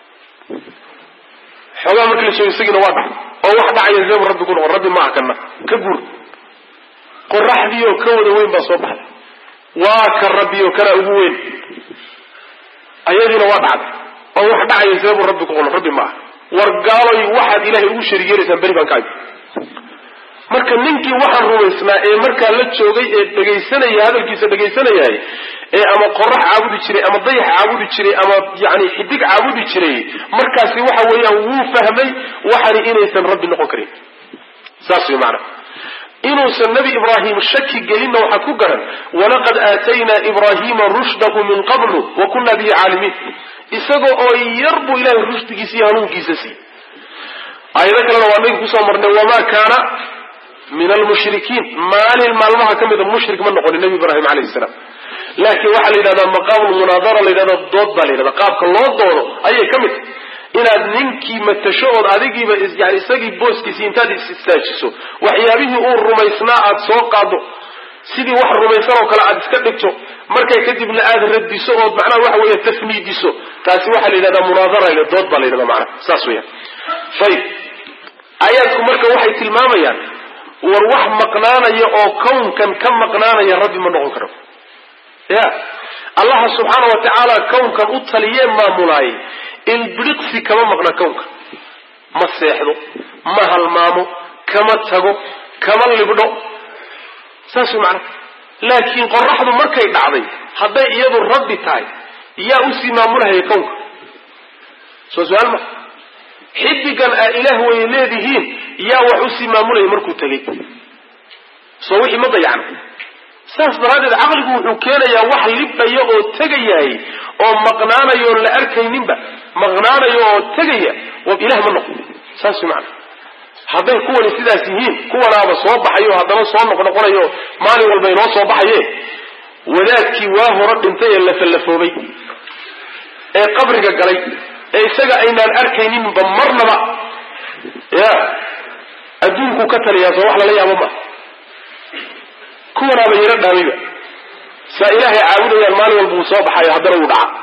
xoogaa markii la sheego isagiina waa dhacay oo wax dhacaya seebuu rabbi ku noqon rabbi maaha kana ka guur qoraxdii oo ka wada weyn baa soo baxday waa ka rabbi oo kana ugu weyn ayadiina waa dhacday oo wax dhacaya seebuu rabbi ku noqon rabbi maaha war gaaloy waxaad ilaahay ugu shariig yeelaysaan beri baan ka ag marka ninkii waxaan rumaysnaa ee markaa la joogay ee dhegaysanaya hadalkiisa dhegaysanayay ee ama qorax caabudi jiray ama dayax caabudi jiray ama yani xidig caabudi jiray markaasi waxa weeyaan wuu fahmay waxani inaysan rabbi noqon karin saas way maana inuusan nebi ibraahim shaki gelinna waxaad ku garan walaqad aataynaa ibraahiima rushdahu min qablu wa kunna bihi caalimiin isagoo oo yar buu ilahay rushdigiisa iyo hanuunkiisa siiyey aayado kalena waa naga kusoo marnay wamaa kaana min almushrikiin maalin maalmaha ka mida mushrik ma noqonin nebi ibraahim calayhi salaam laakiin waxaa la yidhahdaa maqaamulmunaadara la yidhahda dood baa la yidhahda qaabka loo doodo ayay ka mid tahay inaad ninkii matasho ood adigiiba yani isagii booskiisi intaad is-istaajiso waxyaabihii uu rumaysnaa aad soo qaado sidii wax rumaysan oo kale aad iska dhigto markay kadibna aad radiso ood macnaha waxa weeye tafniidiso taasi waxaa la yidhahdaa munaadara ila dood baa la yidhahda macnaha saas weeyaan ayib aayaadku marka waxay tilmaamayaan war wax maqnaanaya oo kownkan ka maqnaanaya rabbi ma noqon karo ya allaha subxaana wa tacaala kownkan u taliyee maamulaayay ilbiriqsi kama maqna kownka ma seexdo ma halmaamo kama tago kama libdho saas way macnaha laakiin qoraxdu markay dhacday hadday iyadu rabbi tahay yaa usii maamulahaya kownka soo su-aal ma xidigan aa ilaah way leedihiin yaa wax usii maamulaya markuu tegey soo wixii ma dayacna saas daraaddeed caqligu wuxuu keenayaa wax libdhaya oo tegayahay oo maqnaanayo oon la arkayninba maqnaanayo oo tegaya ilah ma noqo saas way macana hadday kuwani sidaas yihiin kuwanaaba soo baxayo haddana soo noqnoqonayo maalin walba inoo soo baxaye wadaadkii waa hore dhintay ee lafallafoobay ee qabriga galay ee isaga aynaan arkayninba marnaba ya adduunkuu ka taliyaa soo wax lala yaabo ma kuwanaaba yaro dhaamayba saa ilaahay caabudayaan maalin walba uu soo baxayo haddana wuu dhaca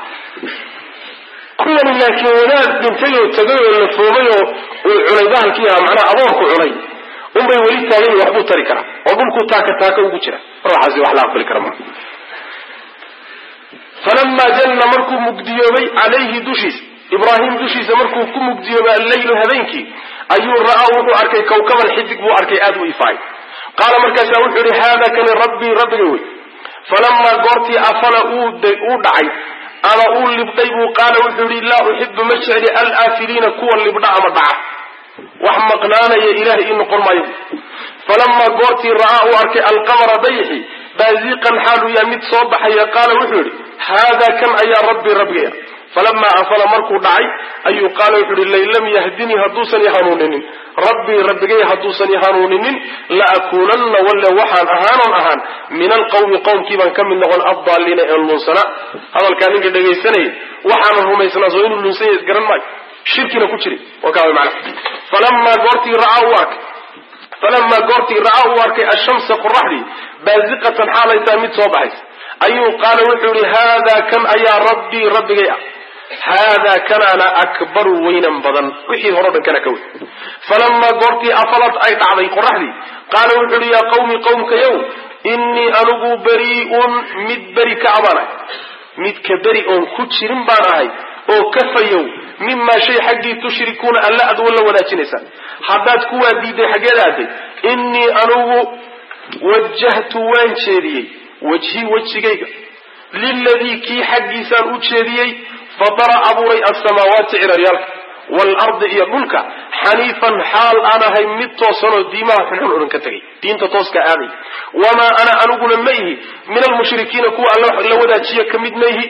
kuwani laakiin wadaad dhintay oo tagay oo lafoomay oo uu cunay bahalkii ahaa macnaha aboorku cunay unbay weli taagan waxbuu tari karaa oo dhulkuu taaka taaka ugu jira ruuxaasi wax la aqbali kara maa falamaa janna markuu mugdiyoobay calayhi dushiisa ibraahim dushiisa markuu ku mugdiyoobay alleylu habeenkii ayuu ra'aa wuxuu arkay kawkaban xidig buu arkay aada u ifaay qaala markaasaa wuxuu yihi haada kani rabbii rabbiga wey falamaa goortii afala uu dhacay ama uu libdhay buu qaala wuxuu yihi laa uxibu ma jecli alaafiliina kuwa libdha ama dhaca wax maqnaanaya ilahay ii noqon maayo falamaa goortii ra'aa uu arkay alqamara dayixi baaziqan xaaluu yahay mid soo baxaya qaala wuxuu yidhi haadaa kan ayaa rabbii rabbigaya falamaa afala markuu dhacay ayuu qaala wuxuu yihi lain lam yahdinii hadduusan i hanuuninin rabbii rabbigay hadduusan i hanuuninin la akuunanna walle waxaan ahaanon ahaan min alqawmi qowmkii baan ka mid noqon addaaliina ee lunsana hadalkaa ninka dhegaysanayay waxaanan rumaysnaa soo inuu lunsan yahay isgaran maayo shirkina ku jiri wakaaway macna falamaa goortii ra'aa uu arkay falamaa goortii ra'aa uu arkay ashamsa qoraxdii baaziqatan xaalay tahay mid soo baxaysa ayuu qaala wuxuu yihi haadaa kan ayaa rabbii rabbigay ah haadaa kanaana akbaru weynan badan wixii hore o dhan kana ka weyn falamaa goortii afalad ay dhacday qoraxdii qaala wuxuu yihi yaa qawmi qowmkayow innii anigu berii'un mid beri ka abaanahay midka beri oon ku jirin baan ahay oo kafayow mimaa shay xaggii tushrikuuna alla aad walla wadaajinaysaan haddaad kuwaa diiday xaggeed aaday innii anigu wajahtu waan jeediyey wajhii wejigayga liladii kii xaggiisaan u jeediyey fatara abuuray alsamaawaati ciraryaalka waalardi iyo dhulka xaniifan xaal aan ahay mid toosanoo diimaha xunxun odhan ka tegay diinta tooska aaday wamaa ana aniguna ma ihi min almushrikiina kuwa alla la wadaajiyo ka mid ma ihi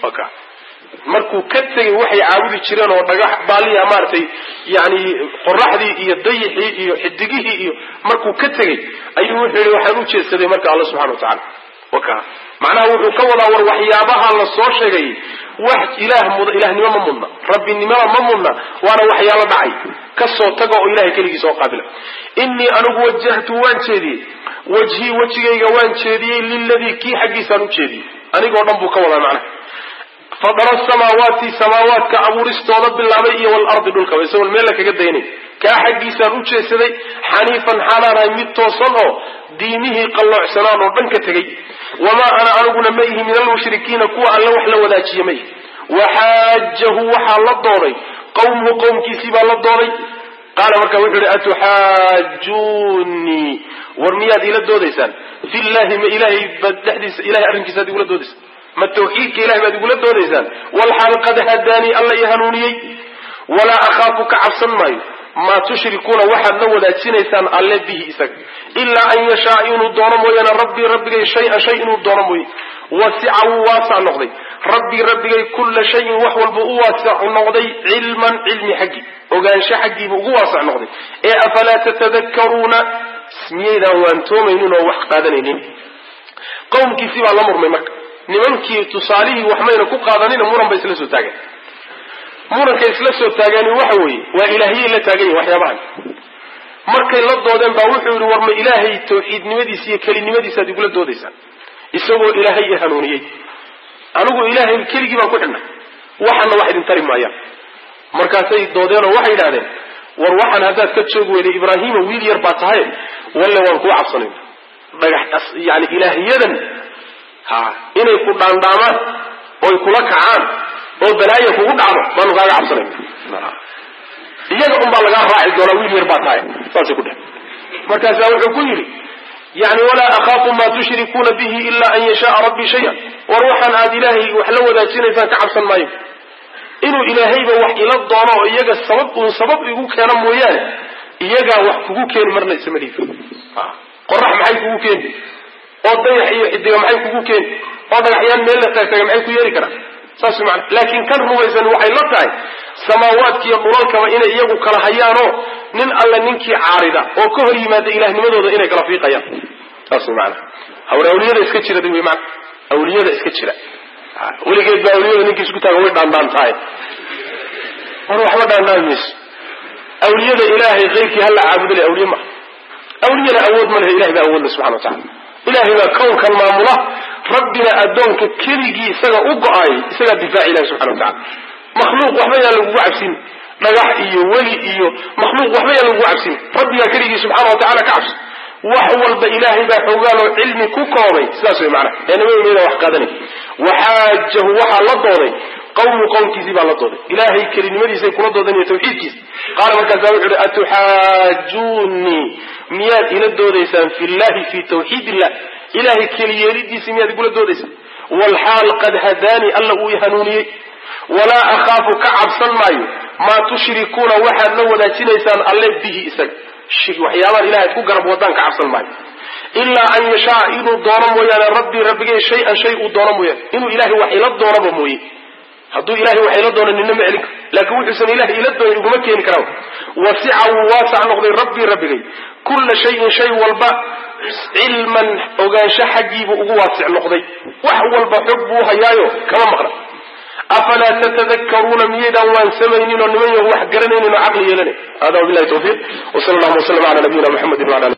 markuu ka tegay waxay caabudi jireen oo dhagax baaliya maaragtay yani qoraxdii iyo dayixii iyo xidigihii iyo markuu ka tegey ayuu wuxuu yihi waxaan u jeedsaday marka alla subxana wa tacala waka macnaha wuxuu ka wadaa war waxyaabaha la soo sheegay wax ilaah mud ilahnimo ma mudna rabbinimada ma mudna waana waxyaalo dhacay kasoo taga oo ilahay keligii soo qaabila innii anigu wajahtu waan jeediyey wajhii wejigayga waan jeediyey liladii kii xaggiisaan u jeediyey anigoo dhan buu ka wadaa macnaha fadara samaawaati samaawaadka abuuristooda bilaabay iyo walardi dhulkaba isagoon meel la kaga daynay kaa xaggiisaan u jeedsaday xaniifan xaalaanahay mid toosan oo diimihii qalloocsanaan oo dhan ka tegey wamaa ana aniguna ma ihi min almushrikiina kuwa alle wax la wadaajiya ma ihi waxaajahu waxaa la dooday qawmuhu qowmkiisii baa la dooday qaala markaa wuxuu ihi atuxaajuunii war miyaad ila doodaysaan fillahi ma ilahay baad dhexdiisa ilahay arrinkiisaad igula doodaysaan ma tawxiidka ilahay baad igula doodaysaan walxaal qad hadaanii alla i hanuuniyey walaa akhaafu ka cabsan maayo maa tushrikuuna waxaad la wadaajinaysaan alle bihi isaga ilaa an yashaa inuu doono mooyaane rabbii rabbigay shay-an shay inuu doono mooye wasica wuu waasac noqday rabbii rabbigay kulla shayin wax walba u waasac noqday cilman cilmi xaggii ogaansho xaggiibu ugu waasac noqday ee afalaa tatadakkaruuna miyaydaan waantoomaynin oo wax qaadanaynin qowmkiisii baa la murmay marka nimankii tusaalihii wax mayna ku qaadanina muran bay isla soo taageen muranka isla soo taagaani waxa weeye waa ilaahiyay la taagan yihin waxyaabahan markay la doodeen baa wuxuu yihi war ma ilaahay tawxiidnimadiisa iyo kelinimadiisaad igula doodaysaan isagoo ilaahay i hanuuniyey anigu ilaahay keligii baan ku xidhnay waxana wax idin tari maayaan markaasay doodeenoo waxay yidhahdeen war waxaan haddaad ka joogi weyday ibraahima wiil yar baa tahay walle waan kuu cabsanayna dhagax yani ilaahiyadan ha inay ku dhaandhaamaan oy kula kacaan oo balaaya kugu dhacdo baanu kaaga cabsanayna iyaga un baa lagaa raaci doonaa wiil yar baa tahay saasay ku dheh markaasaa wuxuu ku yidhi yani walaa akhaafu maa tushrikuuna bihi ila an yashaaa rabbii shayan war waxaan aad ilaahay wax la wadaajinaysaan ka cabsan maayo inuu ilaahayba wax ila doono oo iyaga sabab uun sabab igu keena mooyaane iyagaa wax kugu keeni marna isama dhiifi qorax maxay kugu keeni oo dayax iyo xidiga maxay kugu keeni oo dhagaxyaan meel la taagtaaga maxay ku yeeri karaan saas mana laakiin kan rumaysan waxay la tahay samaawaadkiiyo dhulalkaba inay iyagu kala hayaanoo nin alle ninkii caarida oo ka hor yimaada ilaahnimadooda inay kala fiiqayaan saas mana hawre awliyada iska jira wy mana awliyada iska jira weligeed baa awliyada ninkii isku taaga way dhaandhaan tahay war waxba dhaandhaan mayso awliyada ilaahay keyrkii hala caabudo le awliye maha awliyana awood ma lehe ilahay baa awoodle subxana wa tacala ilahay baa kownkan maamula rabbina addoonka keligii isaga u go-aayay isagaa difaaci ilahi subxana wa tacala makhluuq waxba yaan lagugu cabsin dhagax iyo weli iyo makhluuq waxba yaan lagugu cabsin rabbigaa keligii subxaana wa tacala ka cabsi wax walba ilaahay baa xoogaanoo cilmi ku koobay sidaas way macnaha ee nabadooda wax qaadanay waxaajahu waxaa la dooday qawmu qowmkiisii baa la dooday ilaahay kelinimadiisay kula doodan iyo tawxiidkiisa qaala markaasa wuxu uhi atuxaajuunii miyaad ila doodaysaan fi llahi fi tawxiid illah ilahay keliyeelidiisi miyaad igula doodaysaan waalxaal qad hadaanii alla uu i hanuuniyey walaa akhaafu ka cabsan maayo maa tushrikuuna waxaad la wadaajinaysaan alle bihi isaga waxyaabahan ilahay ad ku garab wadaan ka cabsan maayo ilaa an yashaa inuu doono mooyaane rabbii rabbigay shay-an shay uu doono mooyaane inuu ilahay wax ila doonaba mooye hadduu ilahay wax ila doono nina ma celin karo laakiin wuxuusan ilahay ila doonin iguma keeni karaa wasica wuu waasac noqday rabbii rabbigay kulla shayin shay walba cilman ogaansho xaggiibuu ugu waasic noqday wax walba xog buu hayaayo kama maqna afalaa tatadakaruuna miyaydaan waan samaynin oo niman yahu wax garanaynin oo caqli yeelanay hada wabilahi tawfiiq wsala allahuma waslama ala nabiyina muxamedi wala